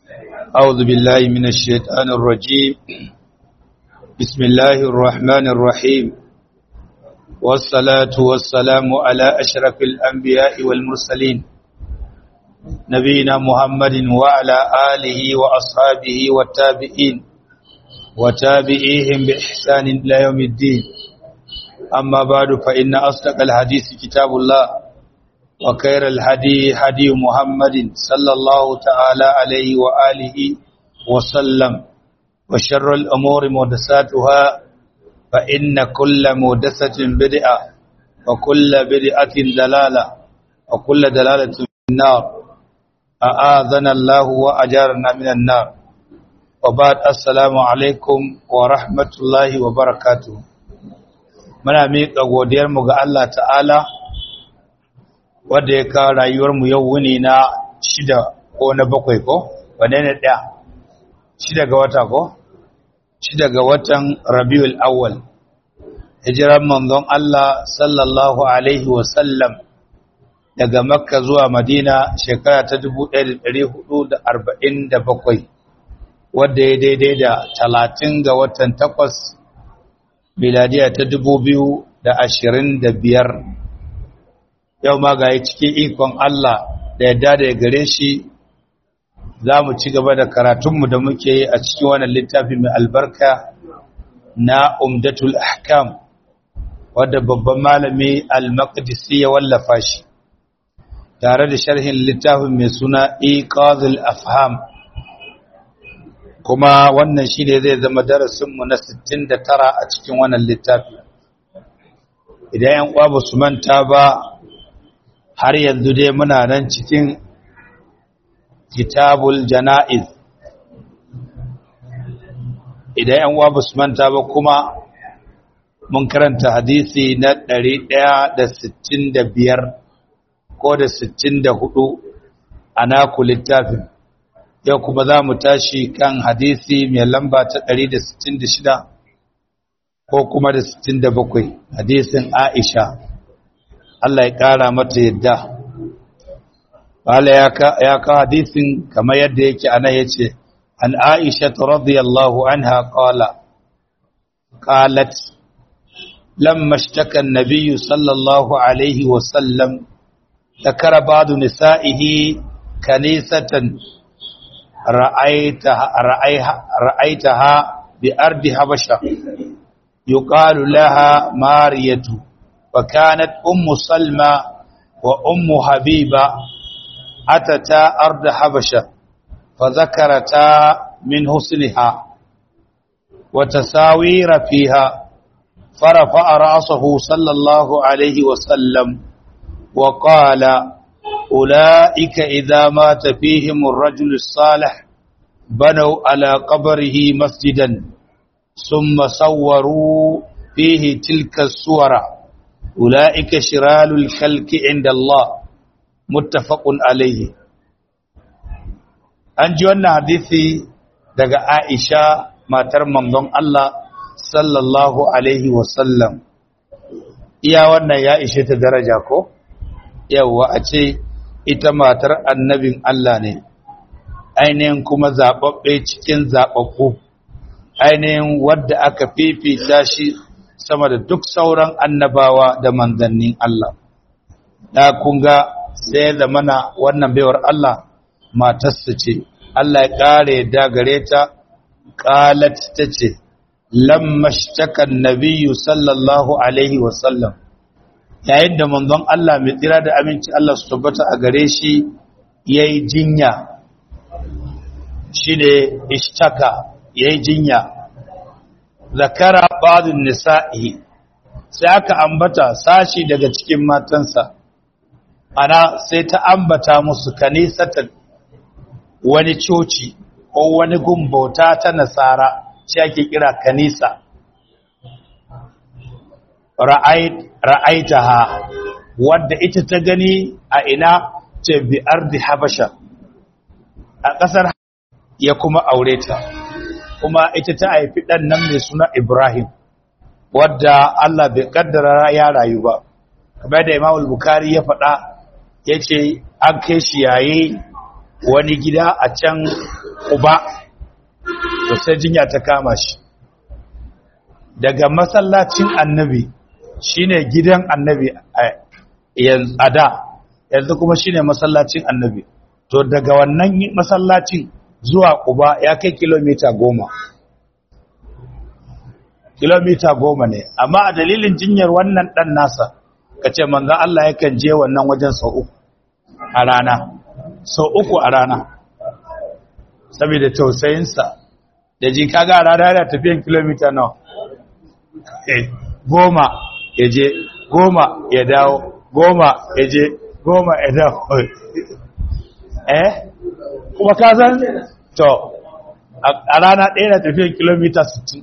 أعوذ بالله من الشيطان الرجيم بسم الله الرحمن الرحيم والصلاة والسلام على أشرف الأنبياء والمرسلين نبينا محمد وعلى آله وأصحابه والتابعين وتابعيهم بإحسان إلى يوم الدين أما بعد فإن أصدق الحديث كتاب الله وخير الهدي هدي محمد صلى الله تعالى عليه وآله وسلم وشر الأمور محدثاتها فإن كل محدثة بدعة وكل بدعة دلالة وكل دلالة في النار أآذنا الله وأجارنا من النار وبعد السلام عليكم ورحمة الله وبركاته muna miƙa godiyarmu ga Allah ta'ala wadda ya kawo rayuwarmu yau wuni na shida ko na bakwai ko wane ne ɗaya shida ga wata ko shida ga watan rabiul awwal hijiran manzon Allah sallallahu alaihi wasallam daga makka zuwa madina shekara ta 1447 wadda ya daidai da talatin ga watan takwas miladiya ta biyar. yau ma ga cikin ikon Allah da yadda da ya gare shi za mu ci gaba da karatunmu da muke yi a cikin wannan littafi mai albarka na umdatul ahkam wadda babban malami al-maqdisi ya wallafa shi tare da sharhin littafin mai suna iqazul afham kuma wannan shi ne zai zama darasinmu na 69 a cikin wannan littafi idan yan uwa ba su manta ba har yanzu dai muna nan cikin kitabul jana'iz idan yan uwa ba su manta ba kuma mun karanta hadisi na 165 ko da 64 a naku littafin yau kuma za mu tashi kan hadisi mai lamba ta 166 ko kuma da 67 hadisin Aisha Allah ya ƙara mata yadda Bala ya ka hadisin kamar yadda yake ana ya ce an Aisha radiyallahu anha qala qalat lamma ishtaka an-nabiy sallallahu alaihi wa sallam ذكر بعض نسائه كنيسة رأيتها, رأيها, رأيتها بأرض حبشة يقال لها مارية وكانت أم سلمى وأم حبيبة أتتا أرض حبشة فذكرتا من حسنها وتساوير فيها فرفع رأسه صلى الله عليه وسلم وقال أولئك إذا مات فيهم الرجل الصالح بنوا على قبره مسجدا ثم صوروا فيه تلك الصور أولئك شرال الخلق عند الله متفق عليه أنجي وانا حديثي daga Aisha matar manzon Allah sallallahu alaihi wasallam iya wannan ya ishe ta daraja ko yawwa a ce ita matar annabin Allah ne ainihin kuma zaɓaɓɓe cikin zaɓaɓɓu ainihin wadda aka fifita shi sama da duk sauran annabawa da manzannin Allah da kunga sai da mana wannan baiwar Allah matarsa ce Allah ya ƙara yadda gare ta ƙalat ta ce lamma shtakan nabiyyu sallallahu alaihi wasallam yayin da manzon Allah mai tsira da aminci Allah su tabbata a gare shi yayi jinya shine ishtaka yayi jinya zakara ba'dun nisa'i sai aka ambata sashi daga cikin matansa ana sai ta ambata musu kanisatan wani coci ko wani gumbauta ta nasara shi ake kira kanisa ra'aitaha wadda ita ta gani a ina ce bi ardi habasha a ƙasar ya kuma aure ta kuma ita ta haifi ɗan nan mai suna ibrahim wadda Allah bai kaddara ya rayu ba kamar da Imam Bukhari ya faɗa yace an kai shi yayi wani gida a can Quba to sai jinya ta kama shi daga masallacin annabi shine gidan annabi a da yanzu kuma shine masallacin annabi to daga wannan masallacin zuwa Quba ya kai kilomita goma kilomita goma ne amma a dalilin jinyar wannan dan nasa kace manzo Allah yakan je wannan wajen sau uku a rana sau uku a rana saboda tausayinsa da ji kaga a rana yana tafiyan kilomita nawa goma ya je goma ya dawo goma ya je goma ya dawo eh kuma ka san to a rana ɗaya na tafiyan kilomita 60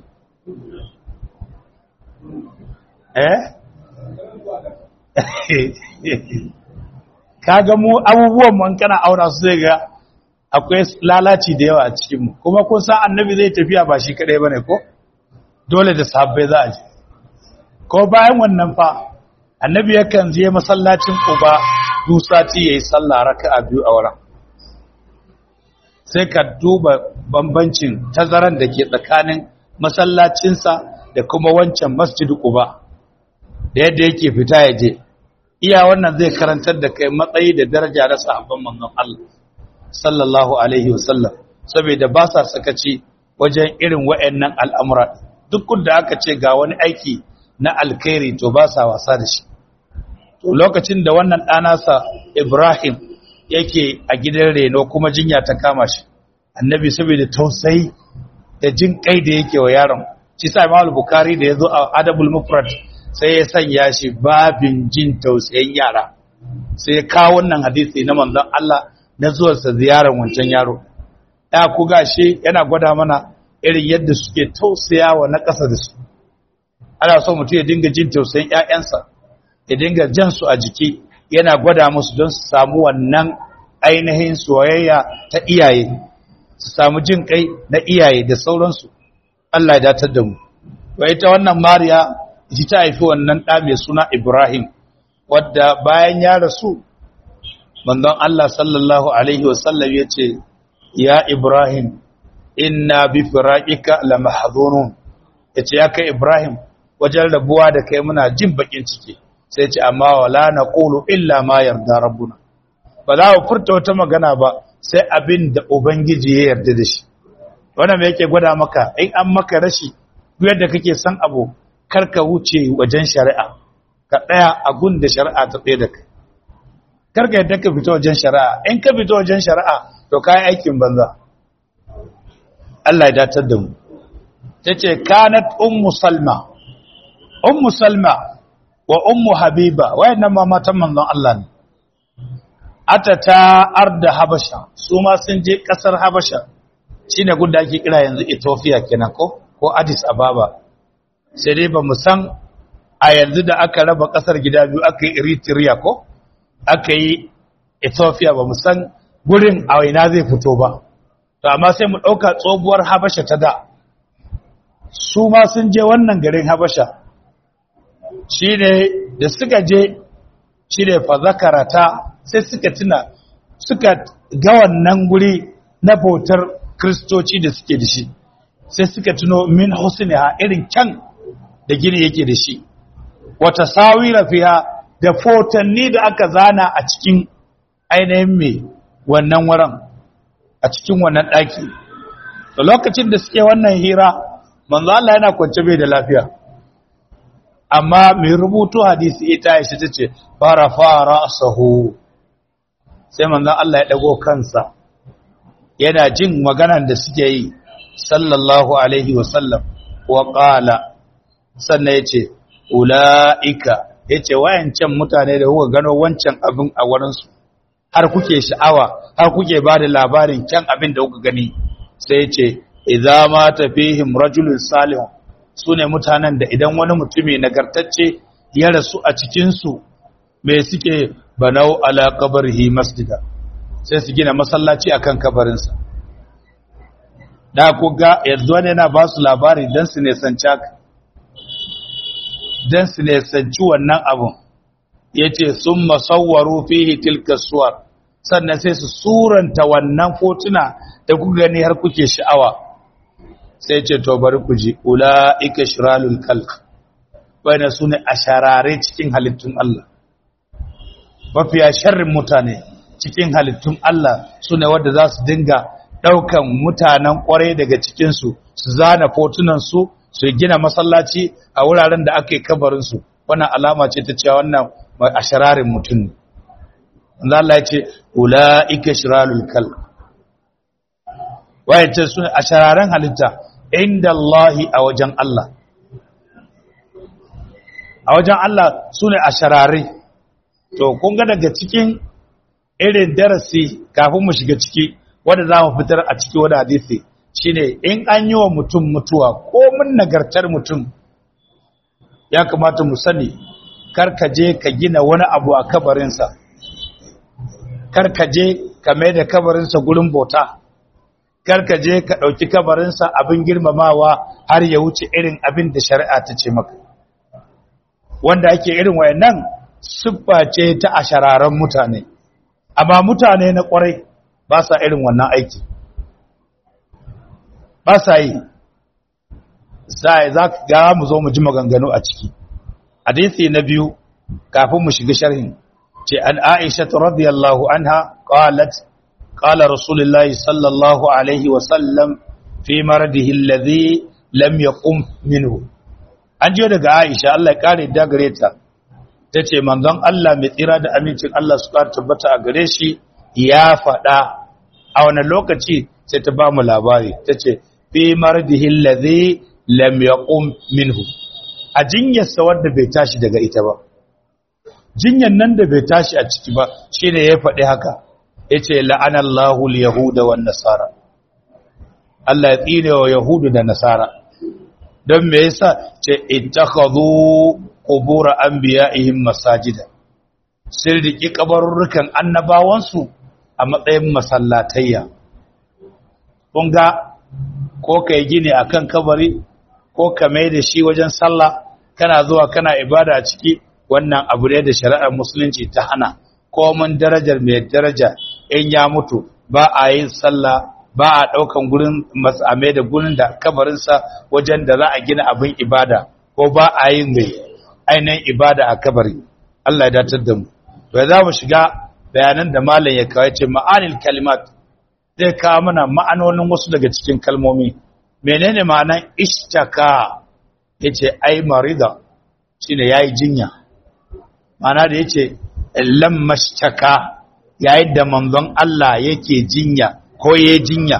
eh kaga mu abubuwan man kana aura su zai ga akwai lalaci da yawa a cikin mu kuma kun san annabi zai tafiya ba shi kadai bane ko dole da sahabbai za a je ko bayan wannan fa annabi yakan je masallacin Quba duk sati yayi sallah raka'a biyu a wurin sai ka duba bambancin tazaran da ke tsakanin masallacinsa da kuma wancan masjid Quba da yadda yake fita ya je iya wannan zai karantar da kai matsayi da daraja na sahabban manzon Allah sallallahu alaihi wasallam saboda ba sa sakaci wajen irin wayannan al'amura duk da aka ce ga wani aiki na alkhairi to ba sa wasa da shi to lokacin da wannan ɗanasa Ibrahim yake a gidan reno kuma jinya ta kama shi annabi saboda tausayi da jin kai da yake wa yaron shi sa Imam Bukhari da yazo a Adabul Mufrad sai ya sanya shi babin jin tausayin yara sai ya kawo wannan hadisi na manzon Allah na zuwarsa ziyarar wancan yaro ya ku gashi yana gwada mana irin yadda suke tausayawa na ƙasa da su ana so mutum ya dinga jin tausayin ƴaƴansa ya dinga jan su a jiki yana gwada musu don su samu wannan ainihin soyayya ta iyaye su samu jin kai na iyaye da sauransu Allah ya datar da mu wai ita wannan Mariya ita ta haifi wannan ɗa mai suna Ibrahim wadda bayan ya rasu manzon Allah sallallahu alaihi wasallam ya ce ya Ibrahim inna bi firaqika la mahzunun yace ya kai Ibrahim wajen rabuwa da kai muna jin bakin ciki sai ce amma wala naqulu illa ma yarda rabbuna ba za mu furta wata magana ba sai abin da ubangiji ya yarda da shi wannan me yake gwada maka in an maka rashi duk yadda kake san abu karka wuce wajen shari'a ka tsaya a gun da shari'a ta tsaye da kai karka yadda ka fito wajen shari'a in ka fito wajen shari'a to kai aikin banza Allah ya datar da mu tace kanat ummu salma ummu salma wa ummu habiba wayannan ma matan manzon Allah ne atata arda habasha su ma sun je kasar habasha shine gunda ake kira yanzu Ethiopia kenan ko ko Addis Ababa sai dai ba mu san a yanzu da aka raba kasar gida biyu aka yi Eritrea ko aka yi Ethiopia ba mu san gurin a ina zai fito ba to amma sai mu dauka tsobuwar Habasha ta da su ma sun je wannan garin Habasha shine da suka je shine fa zakarata sai suka tuna suka ga wannan guri na bautar kristoci da suke da shi sai suka tuno min husniha irin kyan da gini yake da shi wata sawira fiha da fotanni da aka zana a cikin ainihin mai wannan wurin a cikin wannan ɗaki da lokacin da suke wannan hira manzo Allah yana kwance bai da lafiya amma mai rubutu hadisi ita ya shi tace fara fara sahu sai manzo Allah ya dago kansa yana jin maganan da suke yi sallallahu alaihi wasallam wa qala sannan yace ulaika yace wayancan mutane da kuka gano wancan abin a wurin su har kuke sha'awa har kuke bada labarin kyan abin da kuka gani sai yace idza ma tafihim rajulun salih sune mutanen da idan wani mutumi nagartacce ya rasu a cikin su me suke banau ala qabrihi masjida sai su gina masallaci akan kabarinsa da ku ga yanzu wani yana ba su labari don su nesanci haka don su nesanci wannan abun ya ce sun masawwaro fihi tilka suwar sannan sai su suranta wannan fotuna da kuka gani har kuke sha'awa sai ce to bari ku ji ula'ika shiralul kalk wayna sune asharare cikin halittun Allah mafiya sharrin mutane cikin halittun Allah sune wanda za su dinga daukan mutanen kwarai daga cikin su su zana fotunan su su gina masallaci a wuraren da aka yi kabarin su wannan alama ce ta cewa wannan ashararin mutum ne Allah ya ce ula'ika shiralul kalk waye ce sune ashararen halitta inda Allahi a wajen Allah a wajen Allah su ne a sharare to kun ga daga cikin irin darasi kafin mu shiga ciki wanda za mu fitar a ciki wani hadisi shine in an yi wa mutum mutuwa ko mun nagartar mutum ya kamata mu sani karka je ka gina wani abu a kabarinsa karka je ka mai da kabarinsa gurin bauta karka je ka ɗauki kabarinsa abin girmamawa har ya wuce irin abin da shari'a ta ce maka wanda ake irin wayannan siffa ce ta ashararen mutane amma mutane na kwarai ba sa irin wannan aiki ba sa yi sai za ka ga mu zo mu ji maganganu a ciki hadisi na biyu kafin mu shiga sharhin ce an Aisha radiyallahu anha qalat qala rasulullahi sallallahu alaihi wa sallam fi maradihi alladhi lam yaqum minhu an jiyo daga Aisha Allah ya kare da gare ta tace manzon Allah mai tsira da amincin Allah su kare tabbata a gare shi ya faɗa a wani lokaci sai ta ba mu labari tace fi mardihi allazi lam yaqum minhu a jinyarsa wanda bai tashi daga ita ba jinyan nan da bai tashi a ciki ba shine ya faɗi haka yace la'anallahu al-yahuda wan nasara Allah ya tsine wa yahudu da nasara don me yasa ce ittakhadhu qubur anbiya'ihim masajida sun riki kabarurrukan annabawansu a matsayin masallatayya kun ga ko kai gine akan kabari ko ka mai da shi wajen sallah kana zuwa kana ibada a ciki wannan abu ne da shari'ar musulunci ta hana komin darajar mai daraja in ya mutu ba a yin sallah ba a ɗaukan gurin matsame da gurin da kabarinsa wajen da za a gina abin ibada ko ba a yin mai ainihin ibada a kabari Allah ya datar da mu to za mu shiga bayanan da malam ya kawai ce ma'anil kalimat zai kawo mana ma'anonin wasu daga cikin kalmomi menene ma'anan ishtaka yace ai marida shine yayi jinya ma'ana da yace lammashtaka yayin da manzon Allah yake jinya ko ya jinya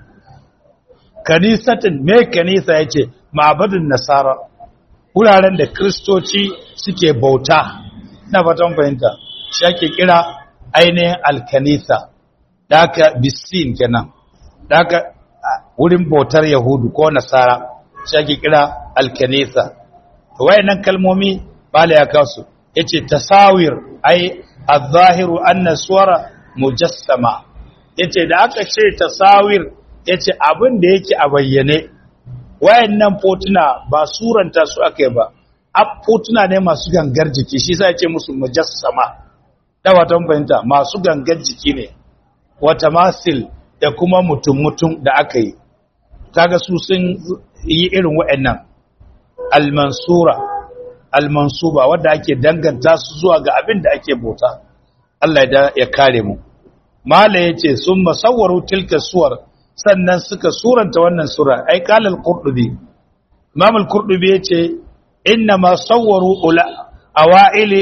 kanisatin me kanisa ya ce ma'abadin nasara wuraren da kristoci suke bauta na fatan fahimta shi ake kira ainihin alkanisa da aka bisin kenan da aka wurin bautar yahudu ko nasara shi ake kira alkanisa wayannan kalmomi bala ya kasu yace tasawir ai az-zahiru anna suwara mujassama yace da aka ce tasawir yace abin da yake a bayyane wayannan fotuna ba suranta su akai ba ab fotuna ne masu gangar jiki shi yasa yace musu mujassama da watan fahimta masu gangar jiki ne wata masil da kuma mutum mutum da aka yi kaga su sun yi irin wayannan al-mansura al-mansuba wanda ake danganta su zuwa ga abin da ake bauta Allah ya kare mu mala ya ce sun masawwaru tilka suwar sannan suka suranta wannan sura ai kalal qurdubi imam al-qurdubi yace inna ma sawwaru ula awaili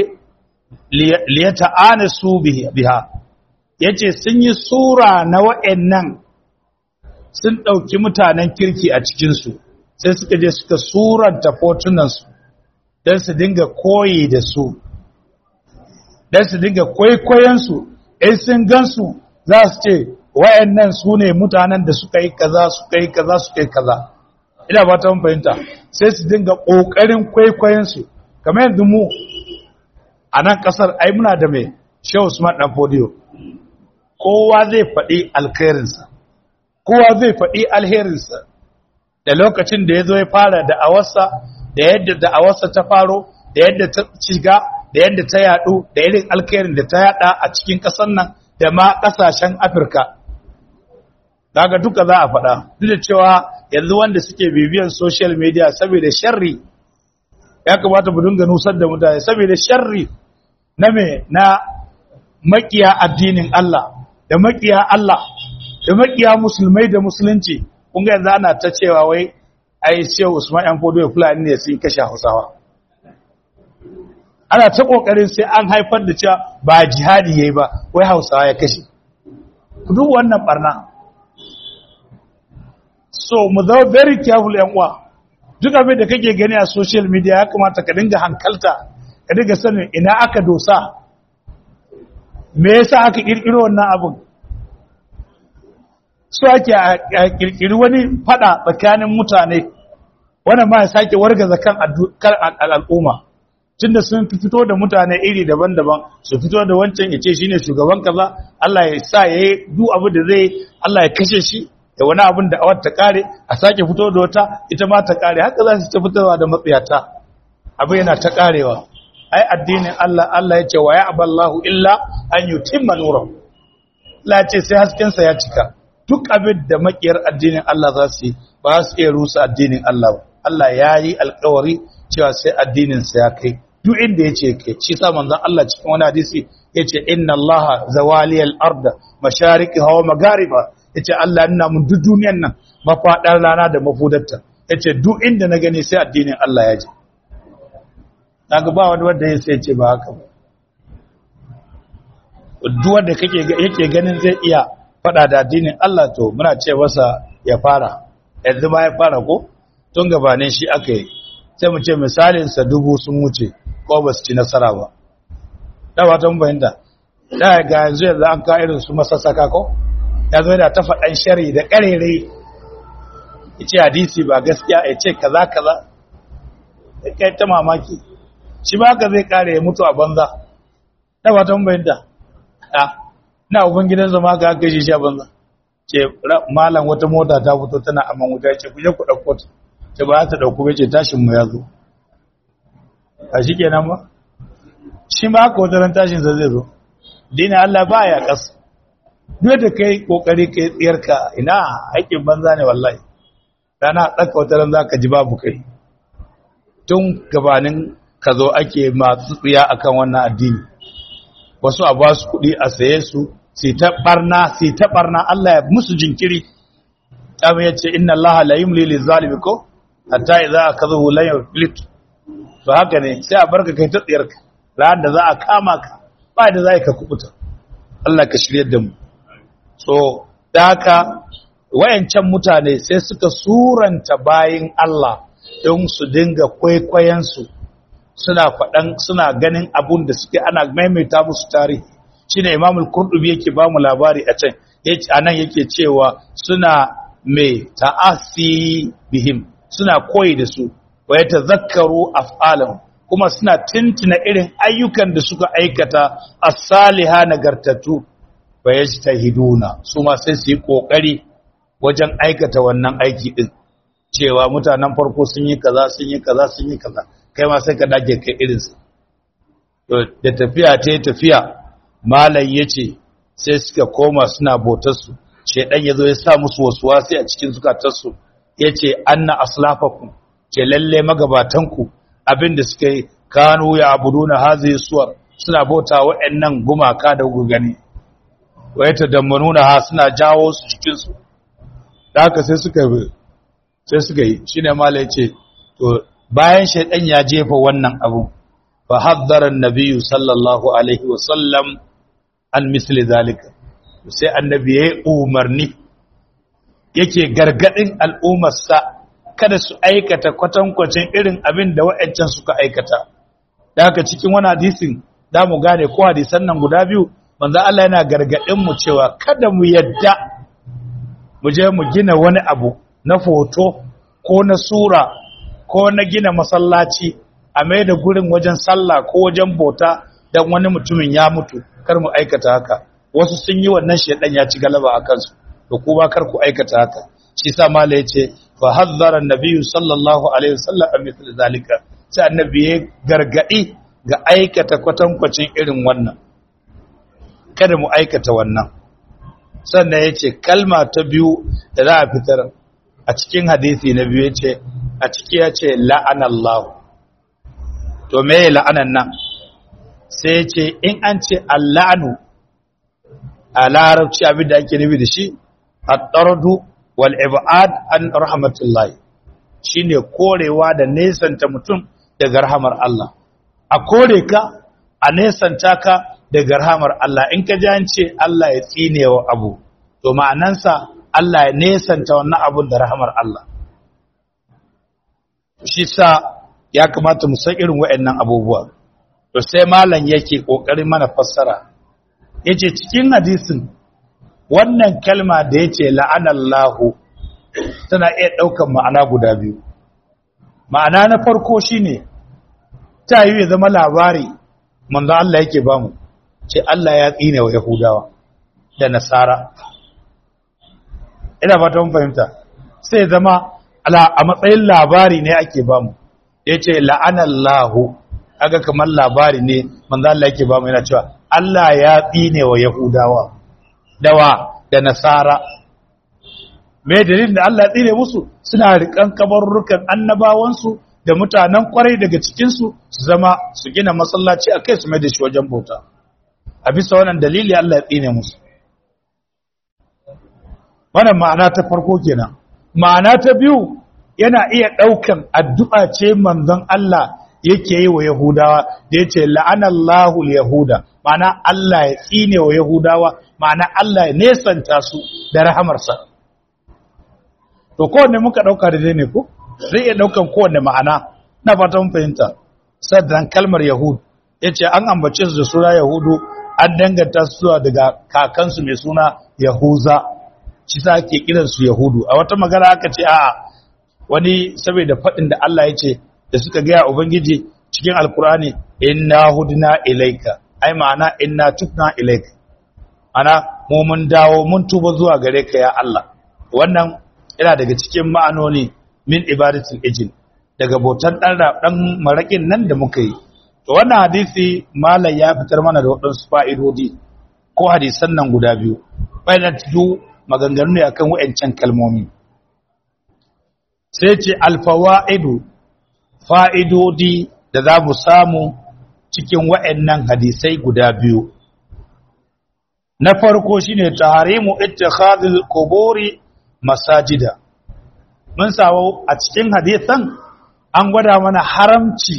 liyata'anasu biha yace sun yi sura na wa'annan sun dauki mutanen kirki a cikin su sai suka je suka suranta fotunan su dan su dinga koyi da su dan su dinga kwaikwayon su in sun gansu za su ce wa'annan su ne mutanen da suka yi kaza suka yi kaza suka yi kaza ina ba ta fahimta sai su dinga ƙoƙarin kwaikwayonsu kamar yanzu mu a nan ƙasar ai muna da mai shehu usman ɗan fodiyo kowa zai faɗi alkhairinsa kowa zai faɗi alherinsa da lokacin da ya zo ya fara da'awarsa da yadda da'awarsa ta faro da yadda ta shiga da yadda ta yaɗu da irin alkhairin da ta yaɗa a cikin ƙasar nan da ma ƙasashen afirka daga duka za a faɗa duk da cewa yanzu wanda suke bibiyan social media saboda sharri ya kamata mu dinga nusar da mutane saboda sharri na me na makiya addinin Allah da makiya Allah da makiya musulmai da musulunci kun ga yanzu ana ta cewa wai ai sai Usman yan fodo fulani ne sun kashe Hausawa ana ta kokarin sai an haifar da cewa ba jihadi yayi ba wai Hausawa ya kashe ku duk wannan barna so mu zama very careful yan uwa duk abin da kake gani a social media ya kamata ka dinga hankalta ka dinga sanin ina aka dosa me yasa aka kirkiro wannan abin so ake a kirkiri wani fada tsakanin mutane wannan ma ya sake wargaza kan al'umma tunda sun fito da mutane iri daban-daban su fito da wancan ya ce shine shugaban kaza Allah ya sa yayi duk abu da zai Allah ya kashe shi da wani abin da awar ta kare a sake fito da wata ita ma ta kare haka za su ta fitowa da matsiyata abin yana ta karewa ai addinin Allah Allah ya ce wa ya aballahu illa an yutimma nurahu Allah ya ce sai hasken sa ya cika duk abin da makiyar addinin Allah za su yi ba su iya rusa addinin Allah ba Allah ya yi alkawari cewa sai addinin sa ya kai duk inda yace kai shi sa manzon Allah cikin wani hadisi yace inna Allah zawaliyal arda mashariqiha wa maghariba yace Allah ina mun duk duniyan nan mafadar rana da mafudarta yace duk inda na gani sai addinin Allah ya je daga ba wani wanda ya sai ce ba haka ba duk wanda kake yake ganin zai iya fada da addinin Allah to muna ce masa ya fara yanzu ba ya fara ko tun gabanin shi aka yi sai mu ce misalin sa dubu sun wuce ko ba su ci nasara ba da ba ta mun bayyana da ga yanzu yanzu an ka irin su masassaka ko ya zo da ta faɗan shari da ƙarere ya ce hadisi ba gaskiya ya ce kaza kaza ya kai ta mamaki shi ba ka zai kare ya mutu a banza da ba ta bayyanta a na ubangidan zama ka haka shi sha banza ce malam wata mota ta fito tana aman wuta ya ce kuje ku ɗauko ta ce ba ta ɗauko bai ce tashin mu ya zo a shi kenan ba shi ma haka wata ran tashin sa zai zo dina Allah ba ya ƙasa duk da kai kokari kai tsiyarka ina aikin banza ne wallahi rana tsaka wata ran zaka ji babu kai tun gabanin ka zo ake masu tsiya akan wannan addini wasu a ba su kuɗi a saye su sai ta barna sai ta barna Allah ya musu jinkiri kama ya ce inna Allah la yumli lil zalimi ko hatta idza akazahu la yuflit to haka ne sai a barka kai ta tsiyarka ran da za a kama ka ba da za ka kubuta Allah ka shirye da mu so da haka wayancan mutane sai suka suranta bayin Allah don su dinga kwaikwayensu suna faɗan suna ganin abun da suke ana maimaita musu tarihi shine Imam al-Qurtubi yake ba mu labari a can yace anan yake cewa suna mai ta'asi bihim suna koyi da su wa yatazakkaru af'alahum kuma suna tintina irin ayyukan da suka aikata as-saliha nagartatu wa yajtahiduna su ma sai su yi kokari wajen aikata wannan aiki din cewa mutanen farko sun yi kaza sun yi kaza sun yi kaza kai ma sai ka dage kai irinsa to da tafiya ta yi tafiya malam ya ce sai suka koma suna botarsu shaidan ya zo ya sa musu wasu wasi a cikin zukatarsu ya ce anna aslafakum ce lalle magabatanku abinda suka yi kanu ya abudu na hazi suwar suna bauta wa'annan gumaka da gugani wa ya tadammanuna ha suna jawo su cikinsu da haka sai suka sai suka yi shine malam ya ce to bayan shaidan ya jefa wannan abu fa haddara annabiyyu sallallahu alaihi wa sallam an misli zalika sai annabi ya umarni yake gargadin al'ummarsa kada su aikata kwatankwacin irin abin da wa'ancan suka aikata da haka cikin wani hadisin da mu gane ko hadisan nan guda biyu manzo Allah yana gargadin mu cewa kada mu yadda mu je mu gina wani abu na foto ko na sura ko na gina masallaci a mai da gurin wajen sallah ko wajen bauta don wani mutumin ya mutu kar mu aikata haka wasu sun yi wannan shedan ya ci galaba a kansu to kuma kar ku aikata haka shi sa mala yace fa hazzara annabiyyu sallallahu alaihi wasallam an mithl zalika sai annabi ya gargadi ga aikata kwatankwacin irin wannan kada mu aikata wannan sannan ya ce kalma ta biyu da za a fitar a cikin hadisi na biyu ya ce a ciki ya ce la'anallahu to me la'anan nan sai ya ce in an ce alla'anu a larabci abin da ake nufi da shi a ɗardu wal ibad an rahmatullahi shine korewa da nesanta mutum daga rahamar Allah a kore ka a nesanta ka daga rahamar Allah in ka ji an ce Allah ya tsine wa abu to ma'anansa Allah ya nesanta wannan abun da rahamar Allah shi sa ya kamata mu san irin waɗannan abubuwa to sai malam yake kokarin mana fassara yace cikin hadisin wannan kalma da yace la'anallahu tana iya daukan ma'ana guda biyu ma'ana na farko shine ta yi ya zama labari manzo Allah yake bamu ce Allah ya tsine wa Yahudawa da Nasara ina ba ta mun fahimta sai zama a matsayin labari ne ake bamu yace la'anallahu aga kamar labari ne manzo Allah yake bamu yana cewa Allah ya tsine wa Yahudawa dawa da Nasara me dalilin da Allah ya tsine musu suna rikan kabarrukan annabawansu da mutanen kwarai daga cikinsu su zama su gina masallaci a kai su mai da shi wajen bauta a bisa wannan dalili Allah ya tsine musu wannan ma'ana ta farko kenan ma'ana ta biyu yana iya ɗaukan addu'a ce manzon Allah yake yi wa Yahudawa da ya ce la'anallahu yahuda ma'ana Allah ya tsine wa Yahudawa ma'ana Allah ya nesanta su da rahamarsa to kowanne muka ɗauka da dai ne ko zai iya ɗaukan kowanne ma'ana na fata mun fahimta sannan kalmar yahud ya ce an ambace su da suna yahudu an danganta su zuwa daga kakansu mai suna yahuza shi sa ake kiransu yahudu a wata magana aka ce a'a wani saboda faɗin da Allah ya ce da suka gaya ubangiji cikin alkurani inna hudna ilaika ai ma'ana inna tubna ilaika ana mu mun dawo mun tuba zuwa gare ka ya Allah wannan yana daga cikin ma'anoni min ibadatul ijin daga bautan dan dan marakin nan da muka yi to wannan hadisi malai ya fitar mana da wadansu fa'idodi ko hadisan nan guda biyu bayan tudu maganganu ne akan wayancan kalmomi sai ce alfawaidu fa'idodi da za mu samu cikin wayannan hadisai guda biyu na farko shine tahrimu ittikhadul quburi masajida mun sawo a cikin hadisan an gwada mana haramci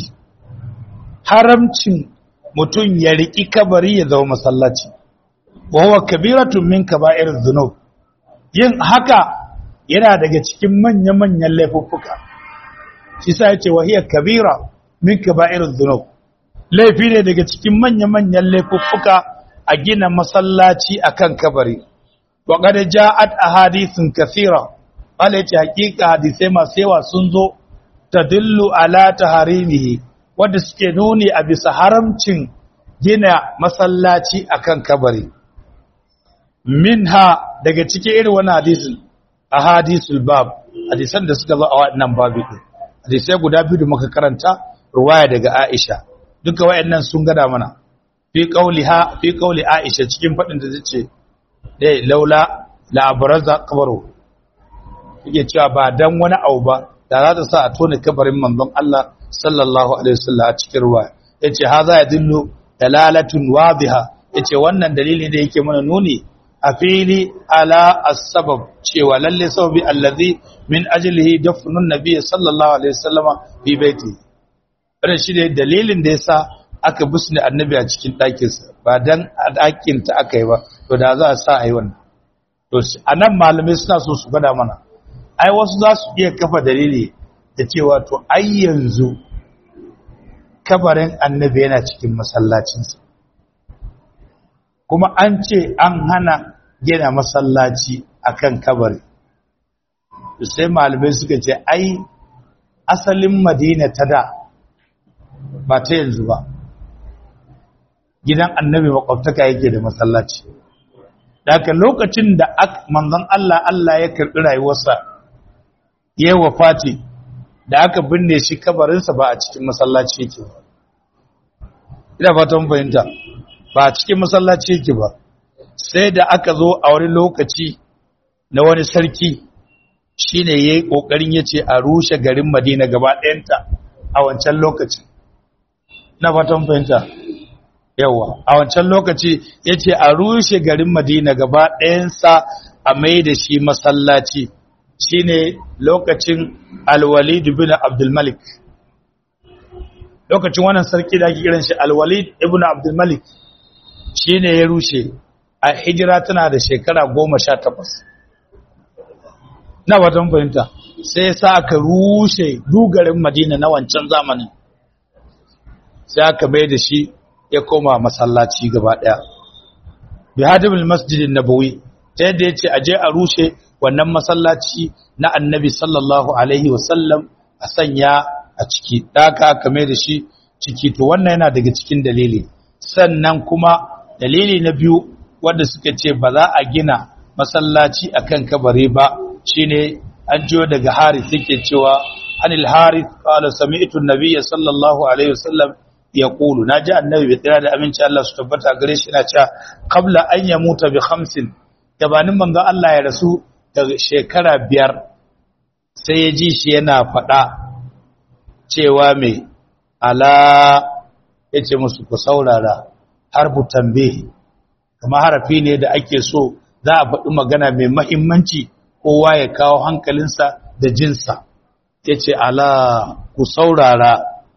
haramcin mutum ya riki kabari ya zama masallaci wa huwa kabiratun min kaba'ir dhunub yin haka yana daga cikin manya-manyan laifuffuka shi sa yace wa hiya kabira min kaba'ir dhunub laifi ne daga cikin manya-manyan laifuffuka a gina masallaci akan kabari wa qad ja'at ahadithun kathira wala yace hakika hadisai masu yawa sun zo tadullu ala taharimihi wanda suke nuni a bisa haramcin gina masallaci akan kabari minha daga cikin irin wannan hadisin ahadisul bab hadisan da suka zo a wannan babu din hadisai guda biyu da muka karanta ruwaya daga Aisha duka wayannan sun gada mana fi qauliha fi qauli Aisha cikin fadin da tace dai laula la abraza qabru yake cewa ba dan wani abu ba da za ta sa a tona kabarin manzon Allah sallallahu alaihi wasallam a cikin ruwa yace haza yadullu dalalatun wadiha yace wannan dalili da yake mana nuni a fili ala as-sabab cewa lalle sababi allazi min ajlihi dafnun nabiy sallallahu alaihi wasallama fi baiti wannan shi ne dalilin da yasa aka busne annabi a cikin ɗakinsa ba dan a ɗakin ta aka yi ba to da za a sa a yi wannan to anan malamai suna so su gada mana ai wasu za su iya kafa dalili da cewa to ai yanzu kabarin annabi yana cikin masallacinsa kuma an ce an hana gina masallaci akan kabari sai malamai suka ce ai asalin madina ta da ba ta yanzu ba gidan annabi makwabtaka yake da masallaci daga lokacin da manzon Allah Allah ya karɓi rayuwarsa ya yi wafati da aka binne shi kabarinsa ba a cikin masallaci yake ba ina fata mun fahimta ba a cikin masallaci yake ba sai da aka zo a wani lokaci na wani sarki shine yayi kokarin yace a rushe garin Madina gaba ɗayanta a wancan lokaci na fatan fahimta yawa a wancan lokaci yace a rushe garin Madina gaba ɗayansa a mai da shi masallaci shine lokacin Al-Walid ibn Abdul Malik lokacin wannan sarki da ake kiran shi Al-Walid ibn Abdul Malik shine ya rushe a hijira tana da shekara goma sha takwas na watan fahimta sai sa aka rushe dugarin madina na wancan zamanin sai aka bai da shi ya koma masallaci gaba daya bi hadimul masjidin nabawi ta yadda yace aje a rushe wannan masallaci na annabi sallallahu alaihi wasallam a sanya a ciki daka aka mai da shi ciki to wannan yana daga cikin dalili sannan kuma dalili na biyu wanda suka ce ba za a gina masallaci akan kabari ba shine an jiyo daga Harith yake cewa anil Harith qala sami'tu an-nabiyya sallallahu alaihi wasallam yaqulu naji annabi bi tsira da aminci Allah su tabbata gare shi yana cewa qabla an yamuta bi khamsin gabanin manzo Allah ya rasu da shekara biyar sai ya ji shi yana faɗa cewa me ala yace musu ku saurara harfu tambayi kamar harafi ne da ake so za a faɗi magana mai mahimmanci kowa ya kawo hankalinsa da jinsa ya ce ala ku saurara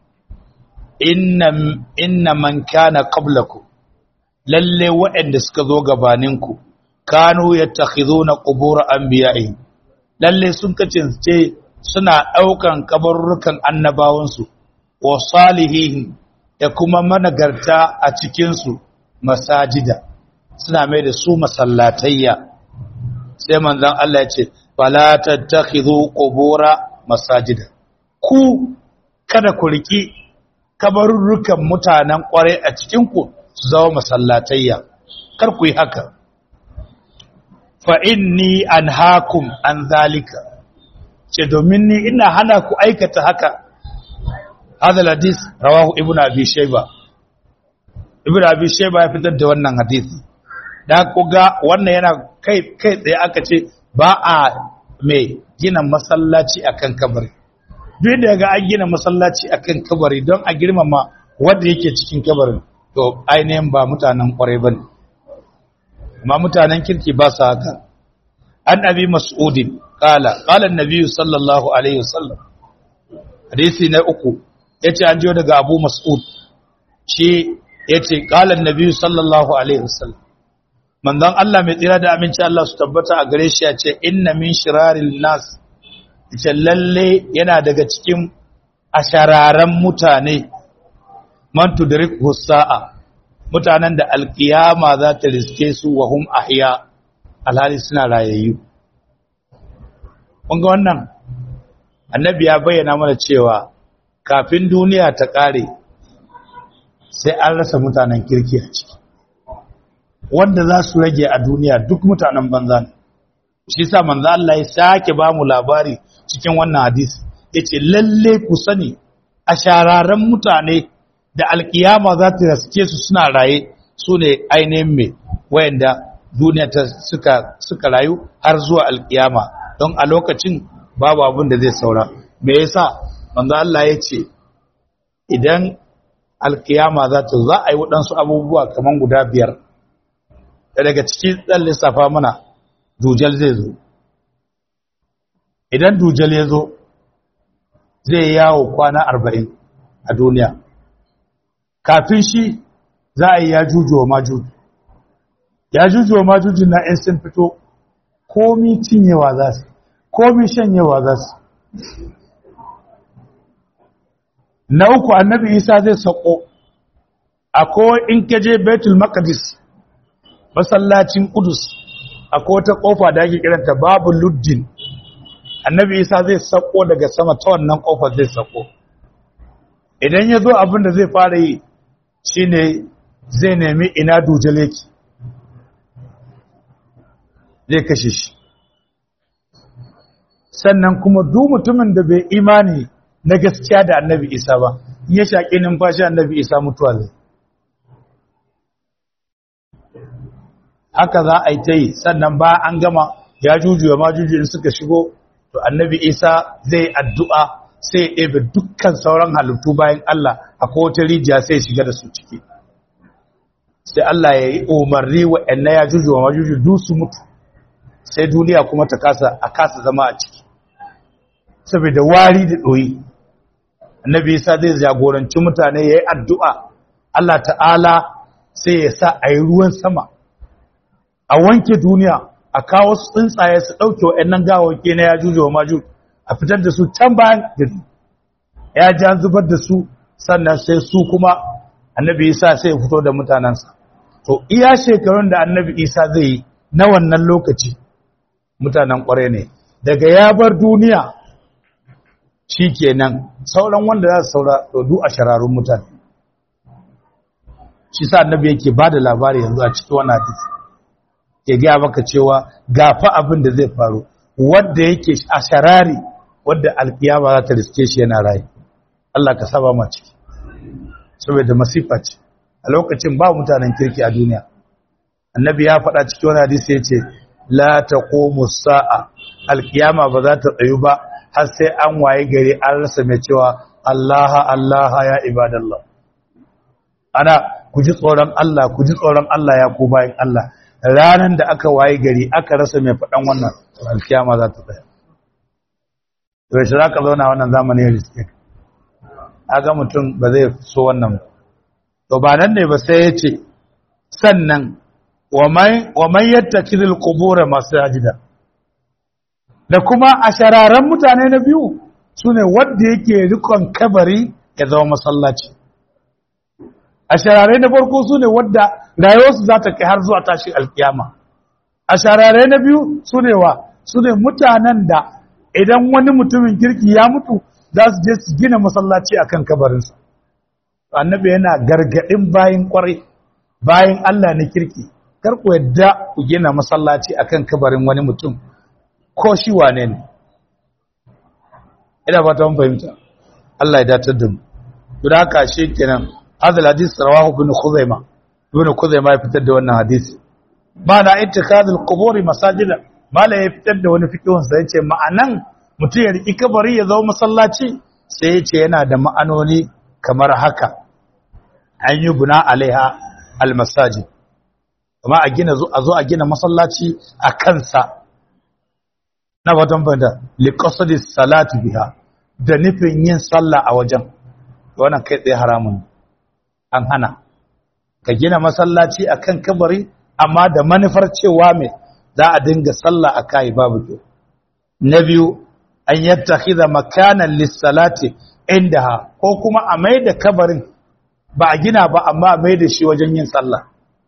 inna man kana qablaku lalle waɗanda suka zo gabaninku kanu yattakhizuna qubur anbiya'i lalle sun kacince suna ɗaukan kabarurrukan annabawansu wa salihihin da kuma managarta a cikinsu masajida suna mai da su masallatayya sai manzon Allah ya ce fala tattakhidhu qubura masajida ku kada ku riki kabarurrukan mutanen kware a cikin ku su zama masallatayya kar ku yi haka fa inni anhaakum an zalika ce domin ni ina hana ku aikata haka hadha hadis rawahu ibnu abi shayba ibnu abi shayba ya fitar da wannan hadisi da kuga wannan yana kai kai tsaye aka ce ba a mai gina masallaci akan kabari duk da ga an gina masallaci akan kabari don a girmama wanda yake cikin kabarin to ainihin ba mutanen kwarai bane amma mutanen kirki ba su haka an abi mas'udin qala qala an-nabi sallallahu alaihi wasallam hadisi na uku yace an jiyo daga abu mas'ud shi yace qala an-nabi sallallahu alaihi wasallam manzon Allah mai tsira da aminci Allah su tabbata a gare shi ya ce inna min shiraril nas ita lalle yana daga cikin ashararan mutane man tudrik husa'a mutanen da alkiyama za ta riske su wa hum ahya alhali suna rayayyu kun ga wannan annabi ya bayyana mana cewa kafin duniya ta kare sai an rasa mutanen kirki a ciki wanda za su rage a duniya duk mutanen banza ne shi sa manzo Allah ya sake ba mu labari cikin wannan hadisi yace lalle ku sani a shararan mutane da alkiyama za ta raske su suna raye su ne ainihin mai wayanda duniya ta suka suka rayu har zuwa alkiyama don a lokacin babu abin da zai saura me yasa manzo Allah ya ce idan alkiyama za ta za a yi waɗansu abubuwa kaman guda biyar da daga ciki ɗan lissafa mana dujal zai zo idan dujal ya zo zai yawo kwana arba'in a duniya kafin shi za a yi ya juju wa majuju ya juju wa majuju na ‘yan sun fito komi cinyewa za su komi shanyewa za su na uku annabi isa zai sako akwai in kaje betul maqdis masallacin kudus akwai wata kofa da ake kiranta babu luddin annabi isa zai sako daga sama ta wannan kofar zai sako idan ya zo abin da zai fara yi shine zai nemi ina dujale ki zai kashe shi sannan kuma duk mutumin da bai imani na gaskiya da annabi isa ba ya shaƙi numfashi annabi isa mutuwa zai haka za a yi ta yi sannan ba an gama ya jujuwa ma jujuwa suka shigo to annabi isa zai addu'a sai ya ɗebe dukkan sauran halittu bayan Allah a kowace rijiya sai shiga da su ciki sai Allah ya yi umarni wa ‘yanna ya jujuwa ma jujuwa duk su mutu sai duniya kuma ta kasa a kasa zama a ciki saboda wari da ɗoyi annabi isa zai jagoranci mutane ya yi addu'a Allah ta'ala sai ya sa a yi ruwan sama a wanke duniya a kawo su tsuntsaye su ɗauke wa'yannan gawawake na ya juje wa maju a fitar da su can bayan gari ya ji an zubar da su sannan sai su kuma annabi isa sai ya fito da mutanensa to iya shekarun da annabi isa zai yi na wannan lokaci mutanen ƙware ne daga ya bar duniya shi kenan sauran wanda za su saura ɗodu a shararun mutane shi sa annabi yake ba da labari yanzu a cikin wani hadisi ke gaya maka cewa gafa abin da zai faru wadda yake a sharari wadda alkiyama za ta riske shi yana rayu Allah ka saba ma ciki saboda masifa ce a lokacin ba mutanen kirki a duniya annabi ya faɗa cikin wani hadisi ya ce la taqumu sa'a alkiyama ba za ta tsayu ba har sai an waye gari an rasa mai cewa Allah Allah ya ibadallah ana ku ji tsoron Allah ku ji tsoron Allah ya ku bayan Allah ranan da aka waye gari aka rasa mai faɗan wannan alkiyama za ta tsaya to shi zaka zauna wannan zamani ya riske aga mutum ba zai so wannan to ba nan ne ba sai ya ce sannan wa man yattakidul qubur masajida da kuma a shararen mutane na biyu sune wanda yake rikon kabari ya zama masallaci a sharare na farko sune wanda rayuwarsu za ta kai har zuwa tashin alkiyama a sharare na biyu sune wa sune mutanen da idan wani mutumin kirki ya mutu za su je su gina masallaci akan kabarinsa annabi yana gargadin bayin kwarai bayin Allah na kirki kar ku yadda ku gina masallaci akan kabarin wani mutum ko shi wane ne ina ba ta mun fahimta Allah ya datar da mu don haka shi kenan hadal hadis rawahu ibn khuzaima ibn khuzaima ya fitar da wannan hadisi ma'ana ittikadul quburi masajida mala ya fitar da wani fiqhun sai yace ma'anan mutum ya riki kabari ya zama masallaci sai yace yana da ma'anoni kamar haka an yi buna alaiha almasajid kuma a gina a zo a gina masallaci a kansa na fatan banda liqasdi salati biha da nufin yin sallah a wajen wannan kai tsaye haramun an hana ka gina masallaci akan kabari amma da manufar cewa mai za a dinga sallah a kai babu kyau na biyu an yattakhidha makanan lis-salati indaha ko kuma a mai da kabarin ba a gina ba amma a mai da shi wajen yin sallah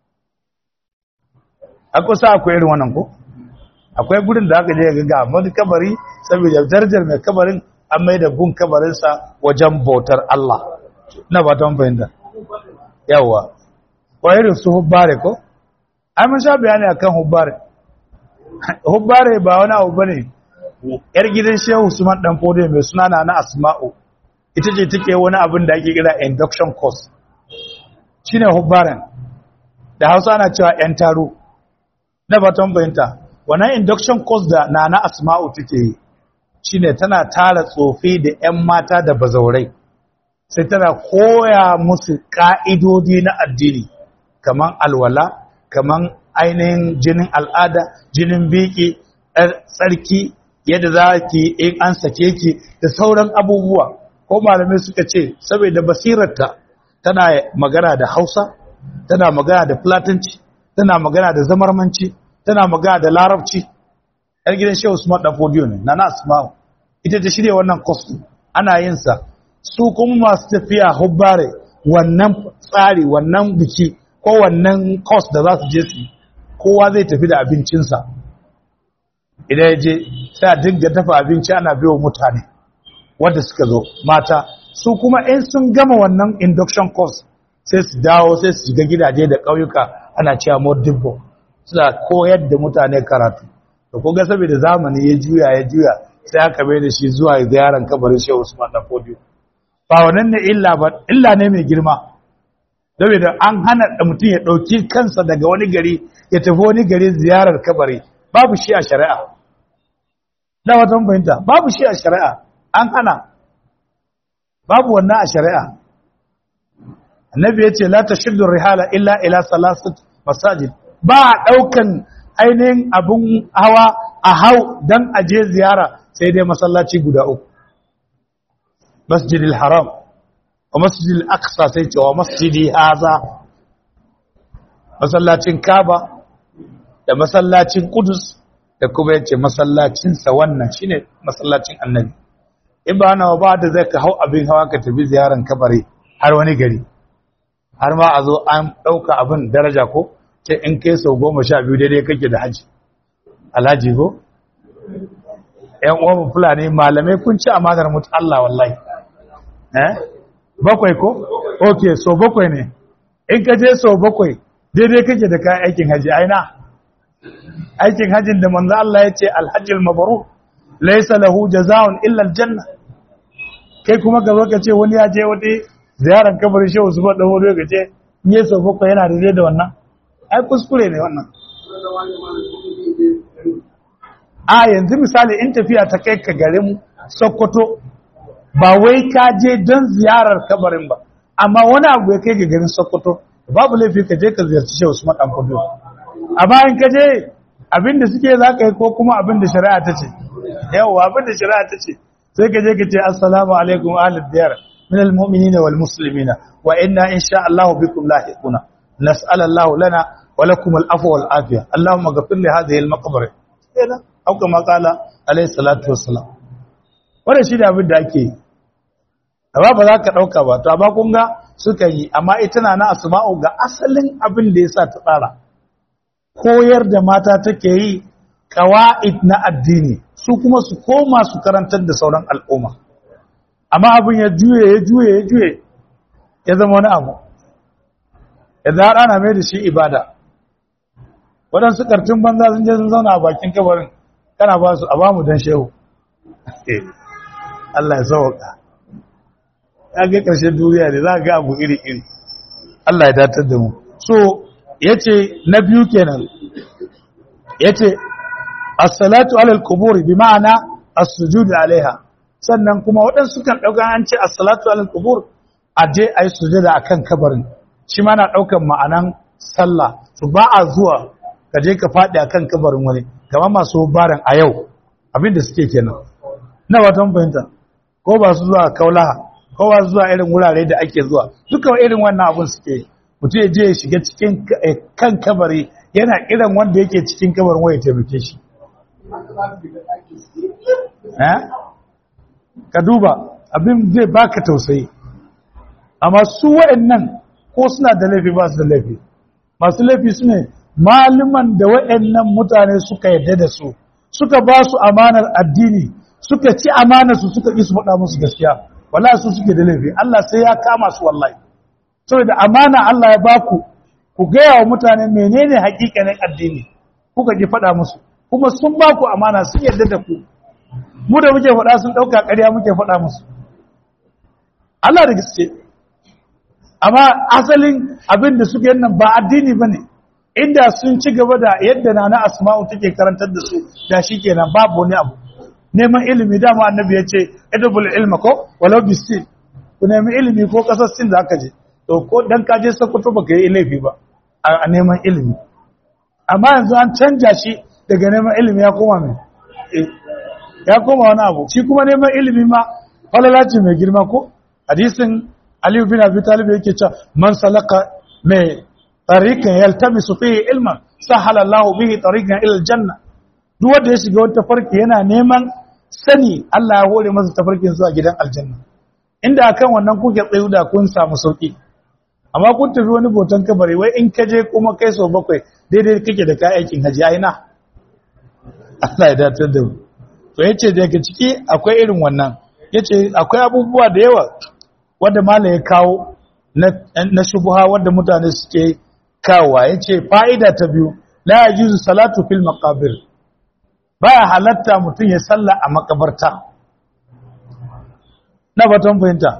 a kusa akwai irin wannan ko akwai gurin da aka je ga wani kabari saboda darajar mai kabarin an mai da gun kabarinsa wajen bautar Allah na ba ta fahimta yawa ko irin su hubbare ko ai mun sha bayani akan hubbare hubbare ba wani abu bane yar gidan Shehu Usman dan Fode mai suna na Asma'u ita ce take wani abin da ake kira induction course shine hubbaren da Hausa ana cewa yan taro na baton bayanta wannan induction course da nana Asma'u take yi shine tana tara tsofi da yan mata da bazaurai sai tana koya musu ka'idodi na addini kaman alwala kaman ainihin jinin al'ada jinin biki tsarki yadda za ki in an sake ki da sauran abubuwa ko malamai suka ce saboda basirarta tana magana da hausa tana magana da platanci tana magana da zamarmanci tana magana da larabci yar gidan shehu usman dan fodiyo ne na asma'u ita ta shirya wannan course ana yin sa su kuma masu tafiya hubbare wannan tsari wannan biki ko wannan course da za su je su kowa zai tafi da abincinsa idan ya je sai a dinga dafa abinci ana biyo mutane wanda suka zo mata su kuma in sun gama wannan induction course sai su dawo sai su shiga gidaje da ƙauyuka ana cewa modibbo suna koyar da mutane karatu da koga saboda zamani ya juya ya juya sai aka bai da shi zuwa ziyaran kabarin shehu usman dan fodiyo ba wannan ne illa ba illa ne mai girma saboda an hana mutum ya ɗauki kansa daga wani gari ya tafi wani gari ziyarar kabari babu shi a shari'a da wata fahimta babu shi a shari'a an hana babu wannan a shari'a annabi ya ce la tashuddu rihala illa ila salasat masajid ba a ɗaukan ainihin abin hawa a hau don aje ziyara sai dai masallaci guda uku masjidil haram wa masjidil aqsa sai ce wa masjidi haza masallacin kaba da masallacin kudus da kuma yace masallacinsa wannan shine masallacin annabi in ba na ba da zai ka hau abin hawa ka tafi ziyaran kabari har wani gari har ma a zo an ɗauka abin daraja ko ce in kai sau goma sha biyu daidai kake da haji alhaji ko ‘yan uwan fulani malamai kun ci amanar mutu Allah wallahi eh bakwai ko? ok so bakwai ne in ka je so bakwai daidai kake da kayan aikin haji aina aikin hajin da manzo Allah ya ce alhajjil mabaru laisa lahu jaza'un illa aljanna kai kuma ka zo ka ce wani ya je wani ziyarar kabarin shehu su faɗa wani ka ce in yi so bakwai yana daidai da wannan ai kuskure ne wannan a yanzu misali in tafiya ta kai ka garin sokoto ba wai ka je don ziyarar kabarin ba amma wani abu ya kai ga garin sokoto babu laifi ka je ka ziyarci shehu usman dan kudu a bayan ka je abinda suke za ka yi ko kuma abinda shari'a ta ce yawa abinda shari'a ta ce sai ka je ka ce assalamu alaikum ahlul diyar min almu'minina wal muslimina wa inna insha Allah bikum lahiquna nas'al Allah lana wa lakum al-afwa wal afiya Allahumma ghfir li hadhihi al-maqbara kenan au kama qala alayhi salatu wassalam wannan shi da abin da ake yi amma ba za ka dauka ba to amma kun ga suka yi amma ita na na asma'u ga asalin abin da yasa ta tsara koyar da mata take yi qawaid na addini su kuma su koma su karantar da sauran al'umma amma abin ya juye ya juye ya juye ya zama wani abu idan har ana mai da shi ibada waɗansu ƙartun banza sun je sun zauna a bakin kabarin kana ba su a ba mu don shehu Allah ya sauka ya ga ƙarshen duniya ne za ga abu iri-iri Allah ya datar da mu so ya ce na biyu kenan ya ce as-salatu alal kuburi bi ma'ana as-sujudu alaiha sannan kuma waɗansu kan ɗauka an ce as-salatu alal kubur a je a yi sujada akan kabarin shi ma na ɗaukan ma'anan sallah su ba a zuwa ka je ka faɗi a kan kabarin wani kama masu baran a yau abinda suke kenan na watan fahimta ko ba su zuwa kaulaha ko ba su zuwa irin wurare da ake zuwa duka irin wannan abin suke mutum ya je ya shiga cikin kan kabari yana irin wanda yake cikin kabarin waya taimake shi ka duba abin zai baka tausayi amma su wa'annan ko suna da laifi ba su da laifi masu laifi su ne malaman da waɗannan mutane suka yadda da su suka ba su amanar addini suka ci amanar su suka ƙi su faɗa musu gaskiya wallahi su suke da laifi Allah sai ya kama su wallahi saboda amana Allah ya baku ku gaya wa mutane menene hakikanin addini kuka ki faɗa musu kuma sun baku amana sun yadda da ku mu da muke faɗa sun ɗauka ƙarya muke faɗa musu Allah da gaske amma asalin abin da suke nan ba addini ba ne inda sun ci gaba da yadda na na asma'u take karantar da su da shi kenan babu wani abu neman ilimi dama annabi ya ce edabul ilma ko walau bisin ku nemi ilimi ko kasar sin da aka je to ko dan ka je sokoto baka yi laifi ba a neman ilimi amma yanzu an canja shi daga neman ilimi ya koma mai ya koma wani abu shi kuma neman ilimi ma falalaci mai girma ko hadisin aliyu bin abi talib yake cewa man salaka mai tariqan yaltamisu fihi ilman sahala Allah bihi tariqan ila aljanna duk wanda ya shiga wata farki yana neman sani Allah ya hore masa tafarkin zuwa gidan aljanna inda akan wannan kuke tsayu da kun samu sauki amma kun tafi wani botan kabari wai in ka je kuma kai sau bakwai daidai kake da kai aikin haji ai na Allah ya datar da mu to yace daga ciki akwai irin wannan yace akwai abubuwa da yawa wanda mala ya kawo na shubuha wanda mutane suke kawowa yace fa'ida ta biyu la yajuzu salatu fil maqabir baya halatta mutum ya salla a makabarta na baton fahimta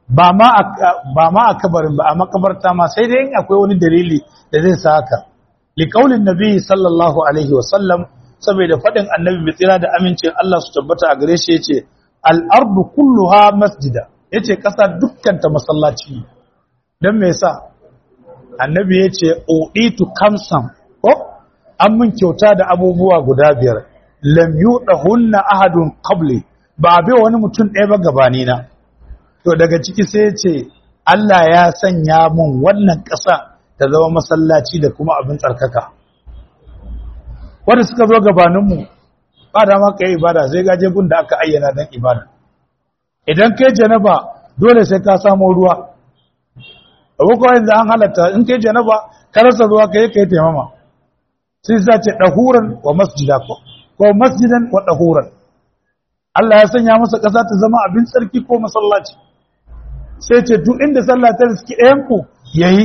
ba ma ba ma a kabarin ba a makabarta ma sai dai akwai wani dalili da zai sa haka liqaulin nabi sallallahu alaihi wa sallam saboda fadin annabi bi tsira da amincin Allah su tabbata a gare shi yace al-ardu kulluha masjida yace kasa dukkan ta masallaci dan me yasa annabi yace uitu kamsan ko an mun kyauta da abubuwa guda biyar lam yudahunna ahadun qabli ba bai wani mutum ɗaya ba gabani na to daga ciki sai yace Allah ya sanya mun wannan ƙasa ta zama masallaci da kuma abin tsarkaka wanda suka zo gabaninmu ba da maka yi ibada sai gaje gun da aka ayyana don ibada idan kai janaba dole sai ka samu ruwa abu kawai yanzu an halatta in kai janaba ka rasa ruwa ka yi ka yi taimama sai sa ce ɗahuran wa masjida ko ko masjidan wa ɗahuran Allah ya sanya masa ƙasa ta zama abin tsarki ko masallaci sai ce duk inda sallah ta riski ɗayanku ya yi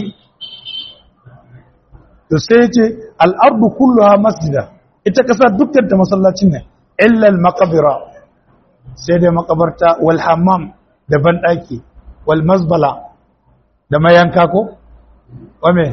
to sai ce al'ardu kulluha masjida ita ƙasa dukkan ta masallacin ne illal makabira sai dai makabarta wal hammam da banɗaki wal mazbala da mayanka ko? wame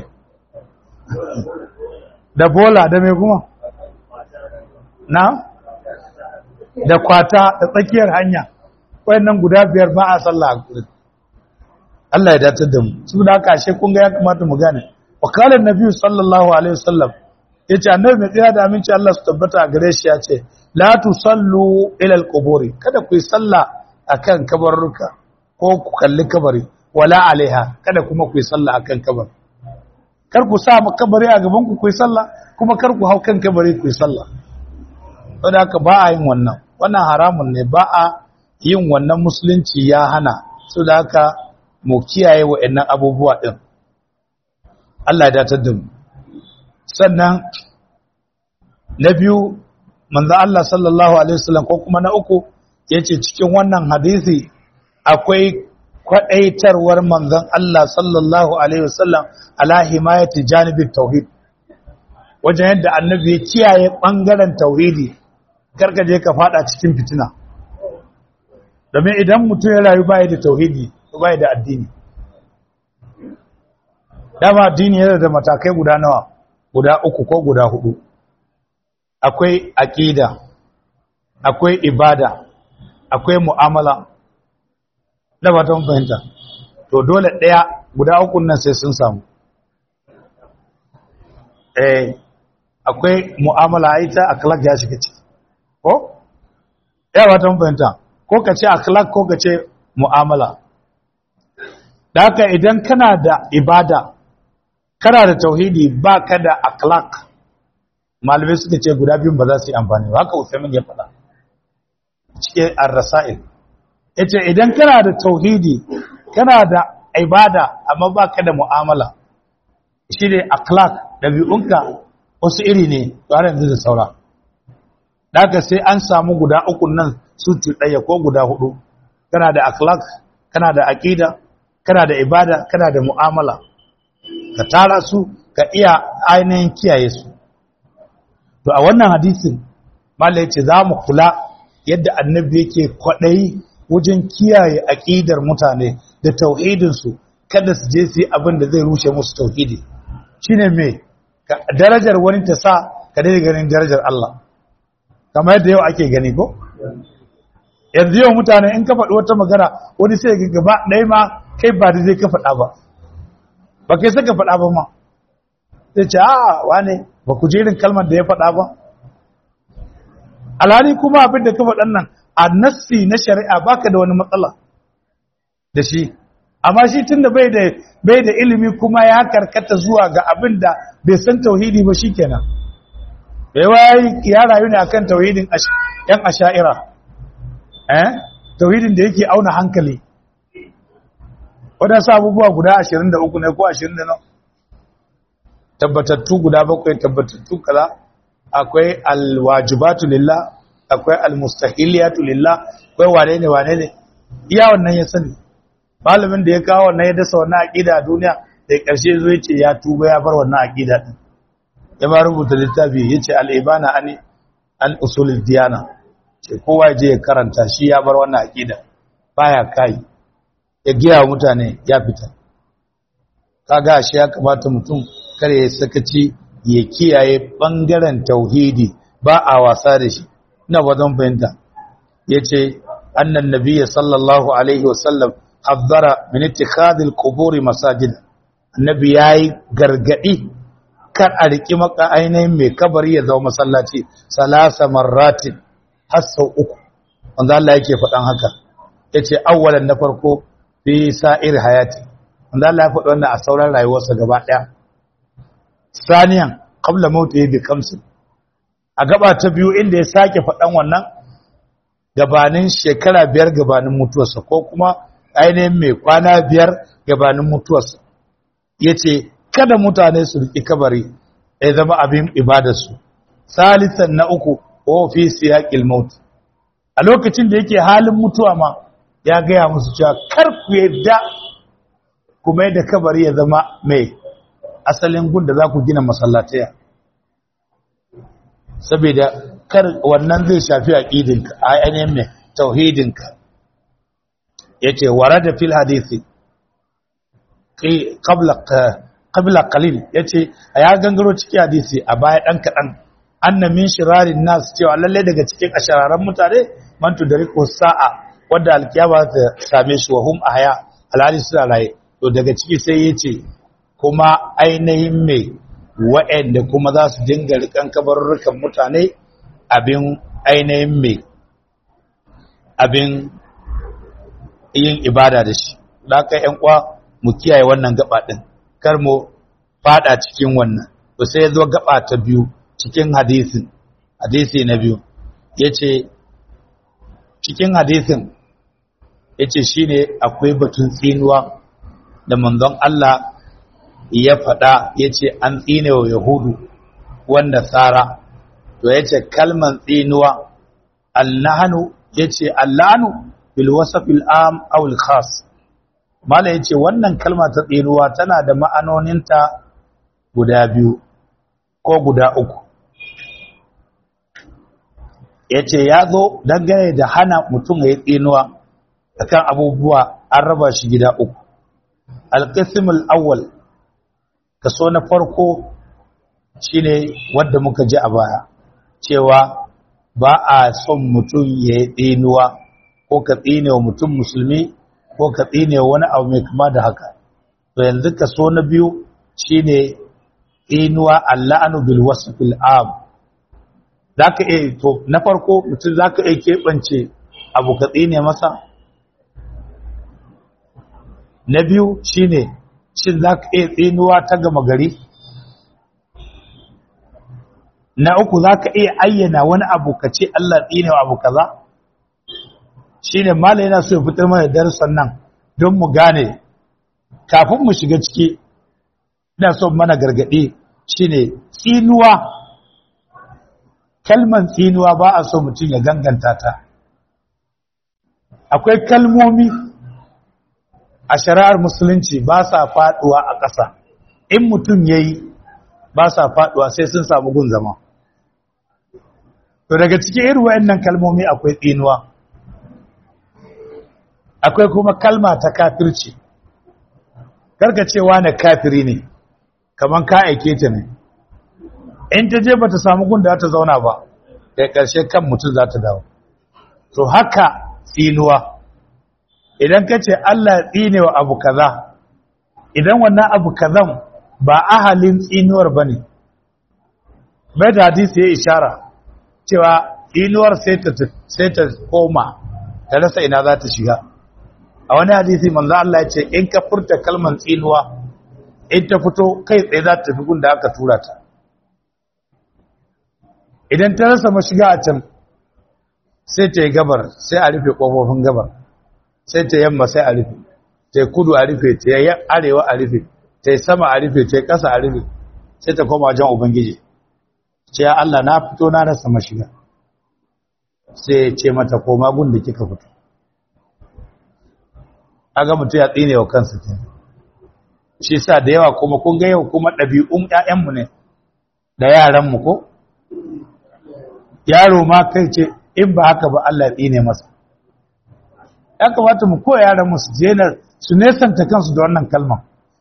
da bola da mai kuma na? da kwata da tsakiyar hanya wayannan guda biyar ba a sallah a gurin Allah ya datar da mu su da haka ashe kun ga ya kamata mu gane wakalar nabi sallallahu alaihi wasallam ya ce annabi mai tsira da aminci Allah su tabbata a gare shi ya ce la tusallu ila alquburi kada ku yi sallah akan kabarruka ko ku kalli kabari wala alaiha kada kuma ku yi sallah akan kabar kar ku sa kabari a gaban ku ku yi sallah kuma kar ku hau kan kabari ku yi sallah saboda haka ba a yin wannan wannan haramun ne ba a yin wannan musulunci ya hana saboda haka mu kiyaye wa'annan abubuwa din Allah ya datar da mu sannan na biyu manzo Allah sallallahu alaihi wasallam ko kuma na uku yace cikin wannan hadisi akwai kwadaitarwar manzon Allah sallallahu alaihi wasallam ala himayati janibit tauhid wajen yadda annabi ya kiyaye bangaren tauhidi karka je ka fada cikin fitina domin idan mutum ya rayu bai da tauhidi bai da addini dama addini yana da matakai guda nawa guda uku ko guda hudu akwai aqida akwai ibada akwai mu'amala da ba ta fahimta to dole daya guda uku nan sai sun samu eh akwai mu'amala ita akhlaq ya shiga ciki ko ya ba ta fahimta ko ka ce akhlaq ko ka ce mu'amala da haka idan kana da ibada kana da tauhidi ba ka da akhlaq malamai suka ce guda biyun ba za su yi amfani ba haka Uthaymin ya faɗa cike ar-rasail yace idan kana da tauhidi kana da ibada amma ba ka da mu'amala shi ne akhlaq dabi'unka wasu iri ne to har yanzu da saura daga sai an samu guda uku nan su cuɗaya ko guda hudu kana da akhlaq kana da aqida kana da ibada kana da mu'amala ka tara su ka iya ainihin kiyaye su to a wannan hadisin malai ce za mu kula yadda annabi yake kwaɗayi wajen kiyaye aƙidar mutane da tauhidinsu kada su je su yi abin da zai rushe musu tauhidi shine me darajar wani ta sa ka daidai ganin darajar Allah kamar yadda yau ake gani ko yanzu yau mutane in ka faɗi wata magana wani sai ga gaba ɗaya ma kai ba da zai ka faɗa ba ba kai saka faɗa ba ma sai ce a wane ba ku jerin kalmar da ya faɗa ba alhali kuma abin da ka faɗan nan a nassi na shari'a baka da wani matsala da shi amma shi tunda bai da bai da ilimi kuma ya karkata zuwa ga abin da bai san tauhidi ba shikenan bai wai ya rayu ne akan tauhidin yan asha'ira eh tauhidin da yake auna hankali wadansu abubuwa guda 23 ne ko 20 tabbatattu guda bakwai tabbatattu kaza akwai alwajibatu lillah akwai almustahiliyatu lillah akwai wane ne wane ne iya wannan ya sani malamin da ya kawo wannan ya dasa wannan aqida a duniya da karshe zo yace ya tuba ya bar wannan aqida din ya ma rubuta littafi yace al-ibana an an usulul diyana ce kowa je ya karanta shi ya bar wannan aqida baya kai ya giya wa mutane ya fita kaga shi ya kamata mutum kare ya sakaci ya kiyaye bangaren tauhidi ba a wasa da shi ina ba zan fahimta yace annan nabiyyi sallallahu alaihi wasallam haddara min ittikhadil quburi masajid annabi yayi gargadi kar a riki maka ainihin mai kabari ya zama masallaci salasa marratin har sau uku wanda Allah yake faɗan haka yace awwalan na farko fi sa'ir hayati wanda Allah ya faɗi wannan a sauran rayuwarsa gaba ɗaya saniyan qabla mauti bi kamsin a gaba ta biyu inda ya sake faɗan wannan gabanin shekara biyar gabanin mutuwarsa ko kuma ainihin mai kwana biyar gabanin mutuwarsa ya ce kada mutane su riƙi kabari ya zama abin ibadarsu salisan na uku ofisi ya ƙilmauti a lokacin da yake halin mutuwa ma ya gaya musu cewa kar ku yadda kuma yadda kabari ya zama mai asalin gun da za ku gina masallataya saboda kar wannan zai shafi aqidinka ainihin mai tauhidinka yace warada fil hadisi qabla qabla qalil yace ya gangaro cikin hadisi a baya dan kadan anna min shirarin nas cewa lalle daga cikin ashararan mutane man tudriku sa'a wanda alkiyama ta same shi wa hum ahya alhali suna raye to daga ciki sai yace kuma ainihin mai wa'anda kuma za su dinga rikan kabarurrukan mutane abin ainihin mai abin yin ibada da shi da aka yan kwa mu kiyaye wannan gaba din kar mu fada cikin wannan to sai zo gaba ta biyu cikin hadisin hadisi na biyu yace cikin hadisin yace shine akwai batun tsinuwa da manzon Allah ya faɗa ya ce an tsine wa Yahudu wanda tsara, to ya ce kalman tsinuwa, Allahanu ya ce Allahanu bil wasafil am awul khas. Mala ya ce wannan kalma ta tsinuwa tana da ma'anoninta guda biyu ko guda uku. Ya ce ya zo dangane da hana mutum ya yi tsinuwa akan abubuwa an raba shi gida uku. Alƙisimul awwal kaso na farko shine wanda muka ji a baya cewa ba a son mutum ya yi tsinuwa ko ka tsine wa mutum musulmi ko ka tsine wa wani abu mai kama da haka to yanzu kaso na biyu shine tsinuwa alla'anu bil wasfil am zaka iya to na farko mutum zaka iya keɓance abu ka tsine masa na biyu shine shin za ka iya tsinuwa ta gama gari na uku za ka iya ayyana wani abu ka ce Allah tsinewa abu kaza shi ne mala yana so ya fitar mana darussan nan don mu gane kafin mu shiga ciki ina so mana gargaɗi shi ne tsinuwa kalman tsinuwa ba a so mutum ya ganganta ta akwai kalmomi a shari'ar musulunci ba sa faduwa a ƙasa in mutum ya yi ba sa faduwa sai sun samu gun zama to daga cikin irin wayannan kalmomi akwai tsinuwa akwai kuma kalma ta kafirci karka cewa na kafiri ne kaman ka aike ta ne in ta je bata samu gun da ta zauna ba da ƙarshe kan mutum za ta dawo to haka tsinuwa idan ka ce Allah tsine wa abu kaza idan wannan abu kazan ba ahalin tsinuwar ba ne mai da hadisi ya ishara cewa tsinuwar sai ta koma ta rasa ina za ta shiga a wani hadisi manzo Allah ya ce in ka furta kalman tsinuwa in ta fito kai tsaye za ta tafi gunda aka tura ta idan ta rasa mashiga a can sai ta yi gabar sai a rufe ƙofofin gabar sai ta yamma sai a rufe ta yi kudu a rufe ta yi arewa a rufe ta yi sama a rufe ta yi ƙasa a rufe sai ta koma wajen ubangiji ce ya Allah na fito na rasa mashiga sai ya ce mata koma gun da kika fito aga mutu ya tsine wa kansa ke shi sa da yawa kuma kun ga yau kuma ɗabi'un ƴaƴanmu ne da yaranmu ko yaro ma kai ce in ba haka ba Allah ya tsine masa ya kamata mu koya yaran mu su su nesanta kansu da wannan kalmar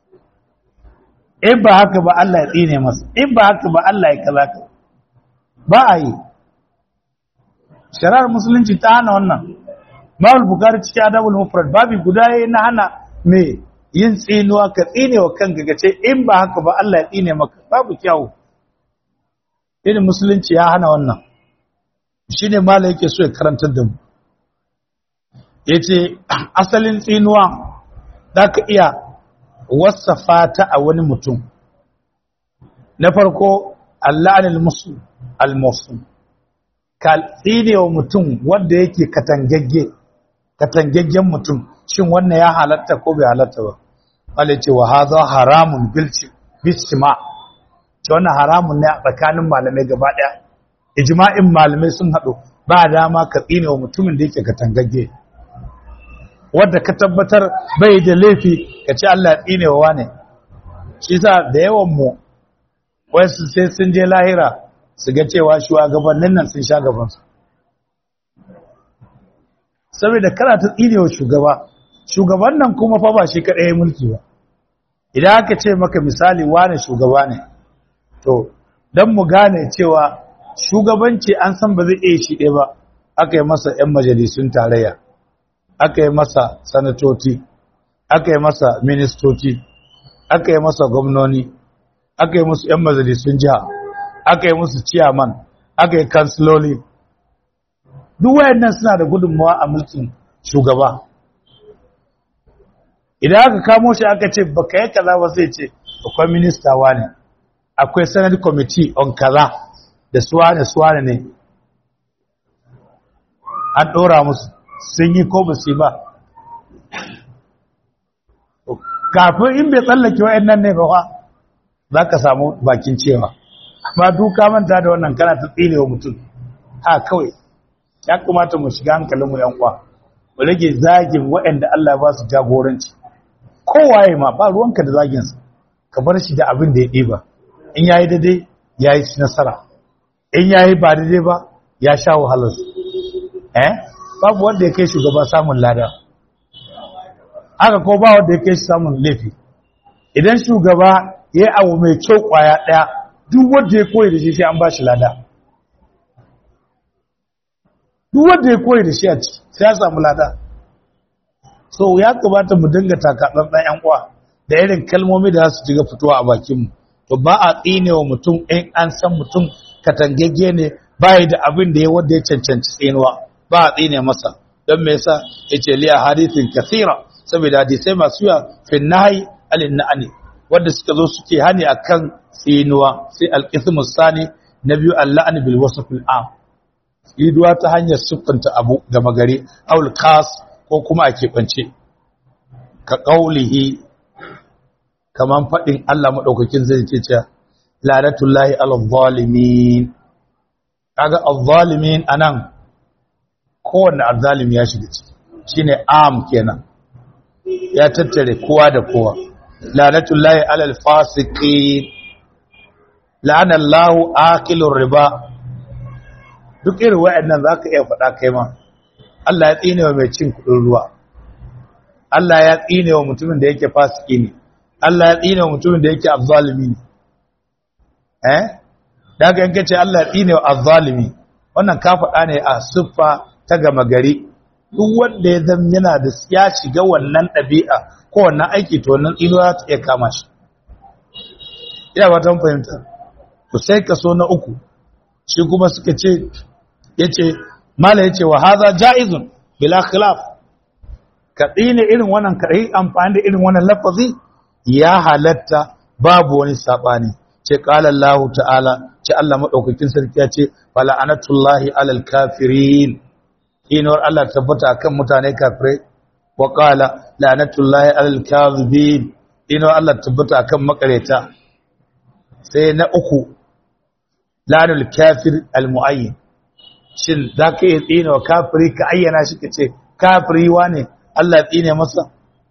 in ba haka ba Allah ya tsine masa in ba haka ba Allah ya kaza ka ba a yi shari'ar musulunci ta hana wannan Mawul Bukhari cikin Adabul Mufrad babi guda yayi na hana me yin tsinuwa ka tsine wa kanka ka ce in ba haka ba Allah ya tsine maka babu kyawu irin musulunci ya hana wannan shine mala yake so ya karantar da mu yace asalin tsinuwa zaka iya wasafa ta a wani mutum na farko Allah anil muslim al muslim ka tsine wa mutum wanda yake katangagge katangaggen mutum shin wannan ya halatta ko bai halatta ba wale ce wa haza haramun bilci bistima ce wannan haramun ne a tsakanin malamai gaba daya ijma'in malamai sun haɗu ba dama ka tsine wa mutumin da yake katangagge wanda ka tabbatar bai da laifi ka ce Allah ya tsine wa wane shi sa da yawan mu wasu sai sun je lahira su ga cewa shugabannin nan sun sha gabansu saboda kana ta tsinewa shugaba shugaban nan kuma fa ba shi kaɗai ya mulki ba idan aka ce maka misali wane shugaba ne to don mu gane cewa shugabanci an san ba zai iya shi ɗaya ba aka yi masa 'yan majalisun tarayya aka yi masa sanatoci aka yi masa ministoci aka yi masa gwamnoni aka yi musu 'yan majalisun jiha aka yi musu ciyaman aka yi kansiloli duk wayannan suna da gudunmawa a mulkin shugaba idan aka kamo shi aka ce baka yi kaza ba sai ce akwai minista ne akwai senate committee on kaza da suwane suwane ne an ɗora musu sun yi ko ba su ba kafin in bai tsallake wayannan ne ba za ka samu bakin cewa amma duka manta da wannan kana ta tsine wa mutum ha kawai ya kamata mu shiga hankalinmu yan uwa mu rage zagin waɗanda Allah ba su jagoranci kowaye ma ba ruwanka da zagin sa ka bar shi da abin da ya ɗiba in yayi daidai yayi ci nasara in yayi ba daidai ba ya sha wahalar eh babu wanda ya kai shugaba samun lada haka ko ba wanda ya kai shi samun laifi idan shugaba ya yi abu mai kyau kwaya ɗaya duk wanda ya koyi da shi sai an ba shi lada duk wanda ya koyi da shi a ciki sai ya samu lada so ya kamata mu dinga takaɗan ɗan ‘yan uwa da irin kalmomi da za su jiga fitowa a bakinmu to ba a tsine wa mutum in an san mutum katangagge ne bayi da abin da ya wanda ya cancanci tsinuwa ba a tsine masa don me yasa ya ce liya hadithin kasira saboda hadisai masu yawa fin nahi alin na'ani wanda suka zo suke hani akan tsinuwa sai alqismus sani na biyu al-la'n bil wasf al-am tsinuwa ta hanyar siffanta abu ga magari aul khas ko kuma a keɓance ka qaulihi kaman fadin Allah madaukakin zai ce cewa la'natullahi alal zalimin kaga al-zalimin anan kowanne azzalimi ya shiga ciki shine am kenan ya tattare kowa da kowa la'natullahi alal fasiqin la'ana Allahu akilur riba duk irin wayannan zaka iya faɗa kai ma Allah ya tsine wa mai cin kudin ruwa Allah ya tsine wa mutumin da yake fasiki ne Allah ya tsine wa mutumin da yake azzalimi ne eh daga yanke ce Allah ya tsine wa azzalimi wannan ka faɗa ne a siffa ta gama gari duk wanda ya zama yana da ya shiga wannan ɗabi'a ko wannan aiki to wannan tsinuwa ta iya kama shi ina ba ta fahimta to sai kaso na uku shi kuma suka ce yace mala yace wa hadha jaizun bila khilaf ka tsine irin wannan ka yi amfani da irin wannan lafazi ya halatta babu wani sabani ce qala Allah ta'ala ce Allah madaukakin sarki ya ce fala anatullahi alal kafirin inuwar Allah tabbata kan mutane kafirai wa qala la'natullahi alal kadhibin inuwar Allah tabbata kan makareta sai na uku la'nul kafir al muayyin shin zaka yi tsine wa kafiri ka ayyana shi kace kafiri wane Allah ya tsine masa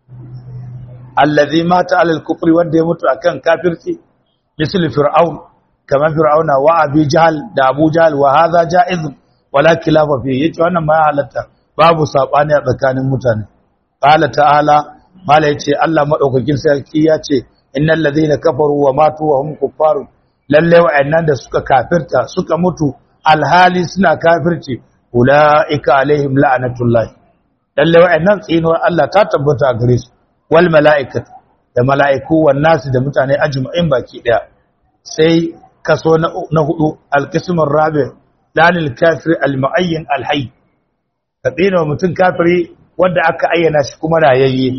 allazi mata alal kufri wanda ya mutu akan kafirci misal fir'aun kamar fir'auna wa abi jahl da abu jahl wa hadha jaiz wala khilafa fi yace wannan ma ya halatta babu sabani a tsakanin mutane qala ta'ala mala yace Allah madaukakin sarki ya ce innal ladhina kafaru wa matu wa hum kuffarun lalle wa'annan da suka kafirta suka mutu alhali suna kafirci ulaika alaihim la'natullah lalle wa'annan tsinuwar Allah ta tabbata a gare su wal mala'ikatu da mala'iku wan nasu da mutane ajma'in baki daya sai kaso na hudu alqismur rabi dalil kafir almuayyan alhayy ka tsina mutum kafiri wanda aka ayyana shi kuma rayayye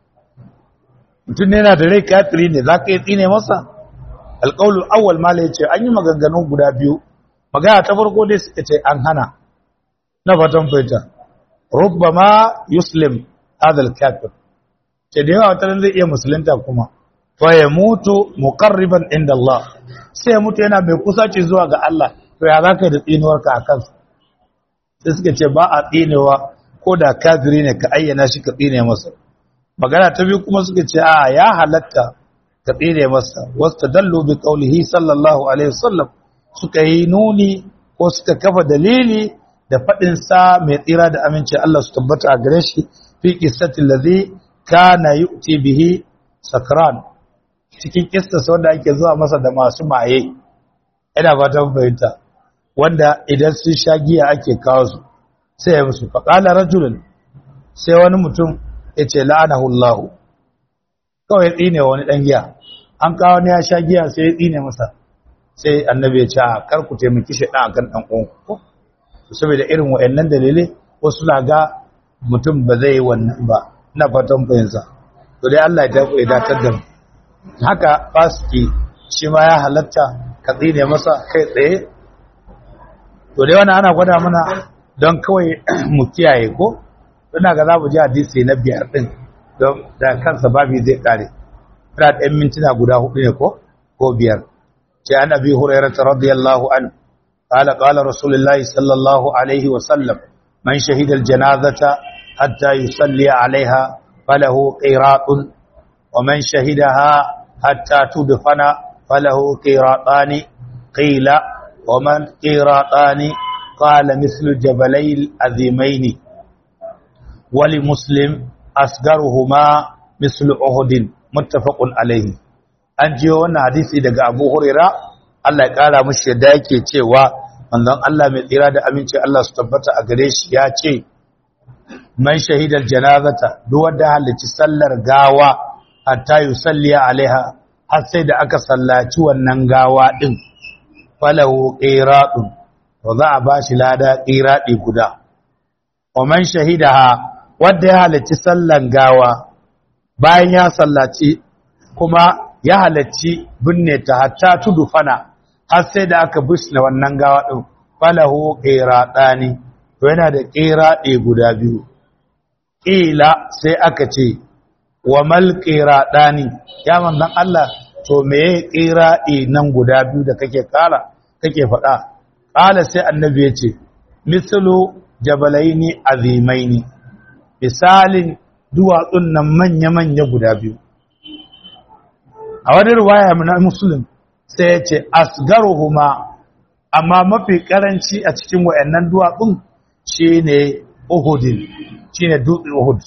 mutum ne yana da rai kafiri ne zaka yi tsine masa alqaulul awwal mala yace an yi maganganu guda biyu magana ta farko dai suka ce an hana na fatan fahimta rubbama yuslim hadha alkafir ce da yawa wata zai iya musulunta kuma fa ya mutu muqarriban inda Allah sai ya mutu yana mai kusaci zuwa ga Allah to ya zaka da tsinuwarka a kansa sai suka ce ba a tsinewa ko da kafiri ne ka ayyana shi ka tsine masa magana ta biyu kuma suka ce a ya halatta ka tsine masa wastadallu bi qawlihi sallallahu alaihi wasallam suka yi nuni ko suka kafa dalili da fadin sa mai tsira da aminci Allah su tabbata a gare shi fi qissati allazi kana yu'ti bihi sakran cikin kissa wanda ake zuwa masa da masu maye ina fatan fahimta wanda idan sun sha giya ake kawo su sai ya musu faqala rajulun sai wani mutum yace la'anahu Allah kawai tsine wani dan giya an kawo ne ya sha giya sai ya tsine masa sai annabi ya ce kar ku taimaki shi dan akan dan uwan saboda irin wayannan dalilai wasu na ga mutum ba zai yi wannan ba na fatan fahimta to dai Allah ya datar da mu haka fasiki shi ma ya halatta ka tsine masa kai tsaye to dai wannan ana gwada mana don kawai mu kiyaye ko ina ga za mu ji hadisi na biyar din don da kansa babi zai kare ina da mintuna guda hudu ne ko ko biyar ce an abi hurairah radiyallahu anhu قال قال رسول الله صلى الله عليه وسلم من شهد الجنازة حتى يصلي عليها فله قيراط ومن شهدها حتى تدفن فله قيراطان قيل ومن قيراطان قال مثل جبلي العظيمين ولمسلم أصغرهما مثل أهد متفق عليه an ji wannan hadisi daga Abu Huraira Allah ya kara mushi yadda yake cewa manzon Allah mai tsira da aminci Allah su tabbata a gare shi ya ce man shahidar janazata duk wanda halarci sallar gawa hatta yusalli alaiha har sai da aka sallaci wannan gawa din falahu qiratun to za a bashi lada qiradi guda wa man shahidaha wanda ya halarci sallar gawa bayan ya sallaci kuma ya halarci binne ta hatta tudufana har sai da aka bisne wannan gawa din falahu qiratani to yana da qiradi guda biyu ƙila sai aka ce wa mal ɗani ya manzan Allah to meye ƙiraɗi nan guda biyu da kake ƙara kake faɗa ƙala sai annabi ya ce misalu jabalaini azimaini misalin duwatsun nan manya-manya guda biyu a wani ruwaya na musulun sai ya ce asgaruhuma amma mafi ƙaranci a cikin wa'annan duwatsun shi ne uhudin shi ne dutse Uhud.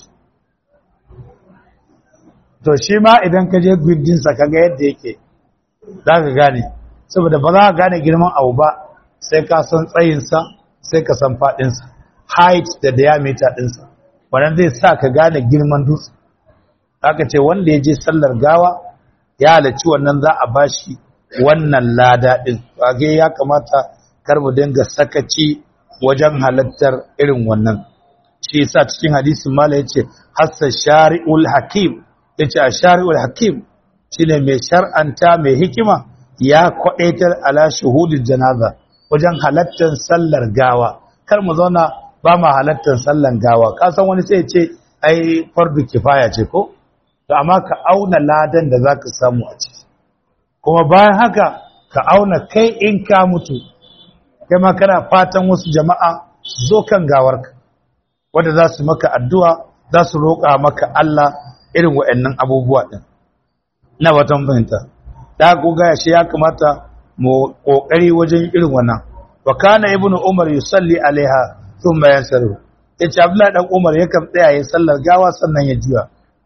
To shi ma idan ka je gudunsa ka ga yadda yake za ka gane, saboda ba za ka gane girman abu ba sai ka san tsayinsa sai ka san faɗinsa, height da diameter ɗinsa, wannan zai sa ka gane girman dutse. Aka ce wanda ya je sallar gawa ya halarci wannan za a bashi wannan lada ɗin, wage ya kamata kar mu dinga sakaci wajen halattar irin wannan. shi yasa cikin hadisin mala yace hassa shari'ul hakim yace a shari'ul hakim shine mai shar'anta mai hikima ya kwadaitar ala shuhudil janaza wajen halattar sallar gawa kar mu zauna ba ma halattar sallar gawa ka san wani sai ce ai fardu kifaya ce ko to amma ka auna ladan da zaka samu a ciki kuma bayan haka ka auna kai in ka mutu kai ma kana fatan wasu jama'a zo kan gawarka wanda za su maka addu'a za su roƙa maka Allah irin wa'yannan abubuwa ɗin na watan fahimta da goga shi ya kamata mu ƙoƙari wajen irin wannan wa kana ibnu umar yusalli alaiha thumma yansaru yace abdullahi dan umar yakan tsaya ya sallar gawa sannan ya juya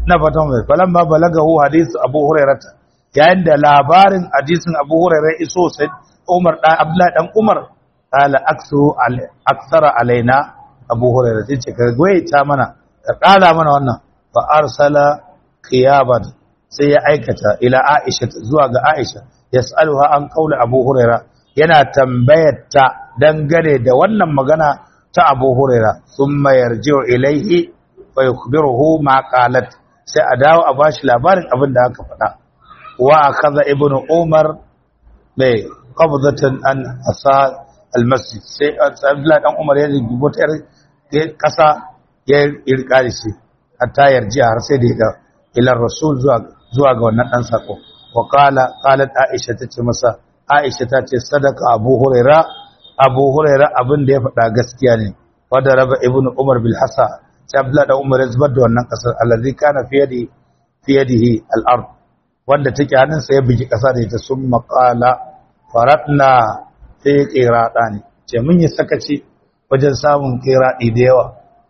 na fatan mai falan ba balagahu hadisu abu hurairata yayin da labarin hadisin abu hurairar iso sai umar dan abdullahi dan umar qala aksu aksara alaina abu hurairar sai ce ka goyita mana ka kala mana wannan fa arsala qiyaban sai ya aikata ila aisha zuwa ga aisha yas'aluha an qauli abu hurairah yana tambayar ta dangane da wannan magana ta abu hurairah thumma yarji'u ilayhi fa yukhbiruhu ma qalat sai a dawo a bashi labarin abin da aka faɗa wa akhadha ibnu umar mai qabdatan an asa almasjid sai Abdullahi dan Umar ya rubuta ta kasa ya irka shi hatta yarji har sai da ya ila rasul zuwa zuwa ga wannan dan sako wa qala qalat aisha tace masa aisha tace sadaka abu huraira abu huraira abin da ya faɗa gaskiya ne wa da raba ibnu umar bil hasa sai Abdullahi dan Umar ya zubar da wannan kasar allazi kana fi yadi fi yadihi al-ard wanda take hannunsa ya bugi kasa da ita sun maƙala faratna sai ƙiraɗa ne ce mun yi sakaci wajen samun ƙiraɗi da yawa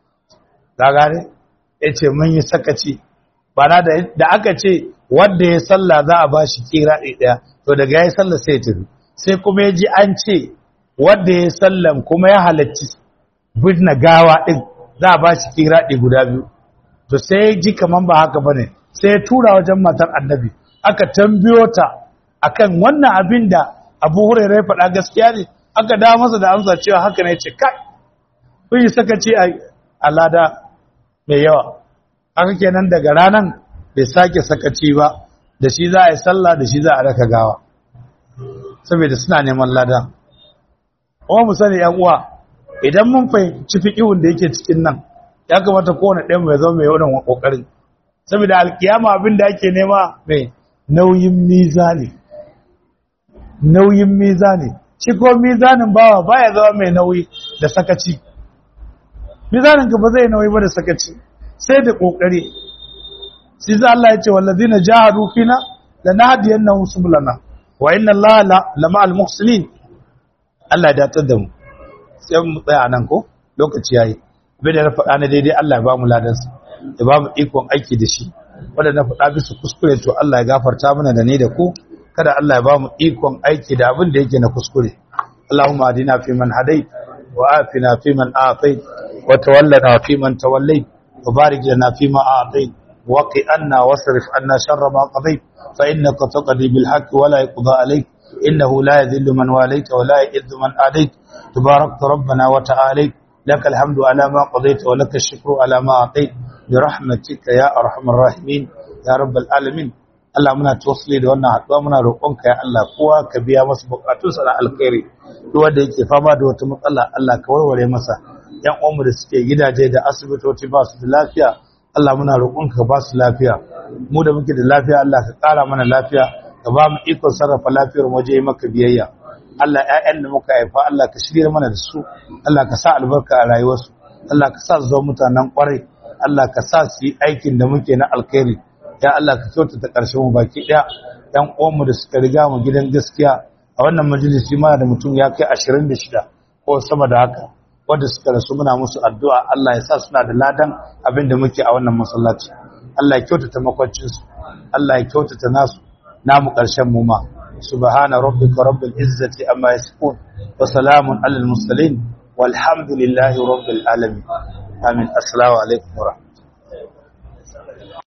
ta gane ya ce mun yi sakaci bana da aka ce wanda ya salla za a ba shi ƙiraɗi ɗaya to daga ya yi salla sai ya tafi sai kuma ya ji an ce wanda ya sallan kuma ya halarci birna gawa ɗin za a ba shi ƙiraɗi guda biyu to sai ya ji kaman ba haka ba ne sai ya tura wajen matar annabi aka tambiyo ta akan wannan abin da abu hurairai faɗa gaskiya ne aka dawo masa da amsa cewa haka ne ce kai kun yi sakaci a lada mai yawa haka kenan daga ranan bai sake sakaci ba da shi za a yi sallah da shi za a raka gawa saboda suna neman lada kuma mu sani yan uwa idan mun fahimci fiƙihun da yake cikin nan ya kamata kowane ɗaya mai zama mai yawan ƙoƙarin saboda alkiyama abin da ake nema mai nauyin mizani nauyin mizani shi ko mizanin bawa baya zama mai nauyi da sakaci mizanin ka ba zai nauyi ba da sakaci sai da kokari shi za Allah ya ce wallazina jahadu fina lanahdiyannahum subulana wa inna Allaha lama'al muhsinin Allah ya datar da mu sai mu tsaya nan ko lokaci yayi bai da faɗa na daidai Allah ya ba mu ladansa ya ba mu ikon aiki da shi wanda na faɗa bisa kuskure to Allah ya gafarta mana da ni da ku kada Allah ya ba mu ikon aiki da abin da yake na kuskure Allahumma adina fi man hadait wa afina fi man afait wa tawallana fi man tawallait wa barik lana fi ma a'tait wa qi anna wasrif anna sharra ma qadait fa innaka taqdi bil haqq wa la yuqda alayk innahu la yadhillu man walayta wa la yu'izzu man adait tabarakta rabbana wa ta'ala لك الحمد على ما قضيت ولك الشكر على ما أعطيت برحمتك يا أرحم الراحمين يا رب العالمين Allah muna tawassuli da wannan haɗuwa muna roƙonka ya Allah kowa ka biya masa buƙatunsa na alkhairi duk wanda yake fama da wata matsala Allah ka warware masa ƴan uwanmu da suke gidaje da asibitoci ba su da lafiya Allah muna roƙonka ba su lafiya mu da muke da lafiya Allah ka ƙara mana lafiya ka ba mu ikon sarrafa lafiyar waje maka biyayya Allah ƴaƴan da muka haifa Allah ka shirya mana da su Allah ka sa albarka a rayuwarsu Allah ka sa su zama mutanen ƙwarai Allah ka sa su yi aikin da muke na alkhairi ya Allah ka kyautata ƙarshen mu baki ɗaya ɗan uwanmu da suka riga mu gidan gaskiya a wannan majalisi ma da mutum ya kai 26 ko sama da haka wanda suka rasu muna musu addu'a Allah ya sa suna da ladan abin da muke a wannan masallaci Allah ya kyautata makwancinsu Allah ya kyautata nasu namu ƙarshen mu ma subhana rabbika rabbil izzati amma yasifun wa salamun alal mursalin walhamdulillahi rabbil alamin amin assalamu alaikum wa rahmatullahi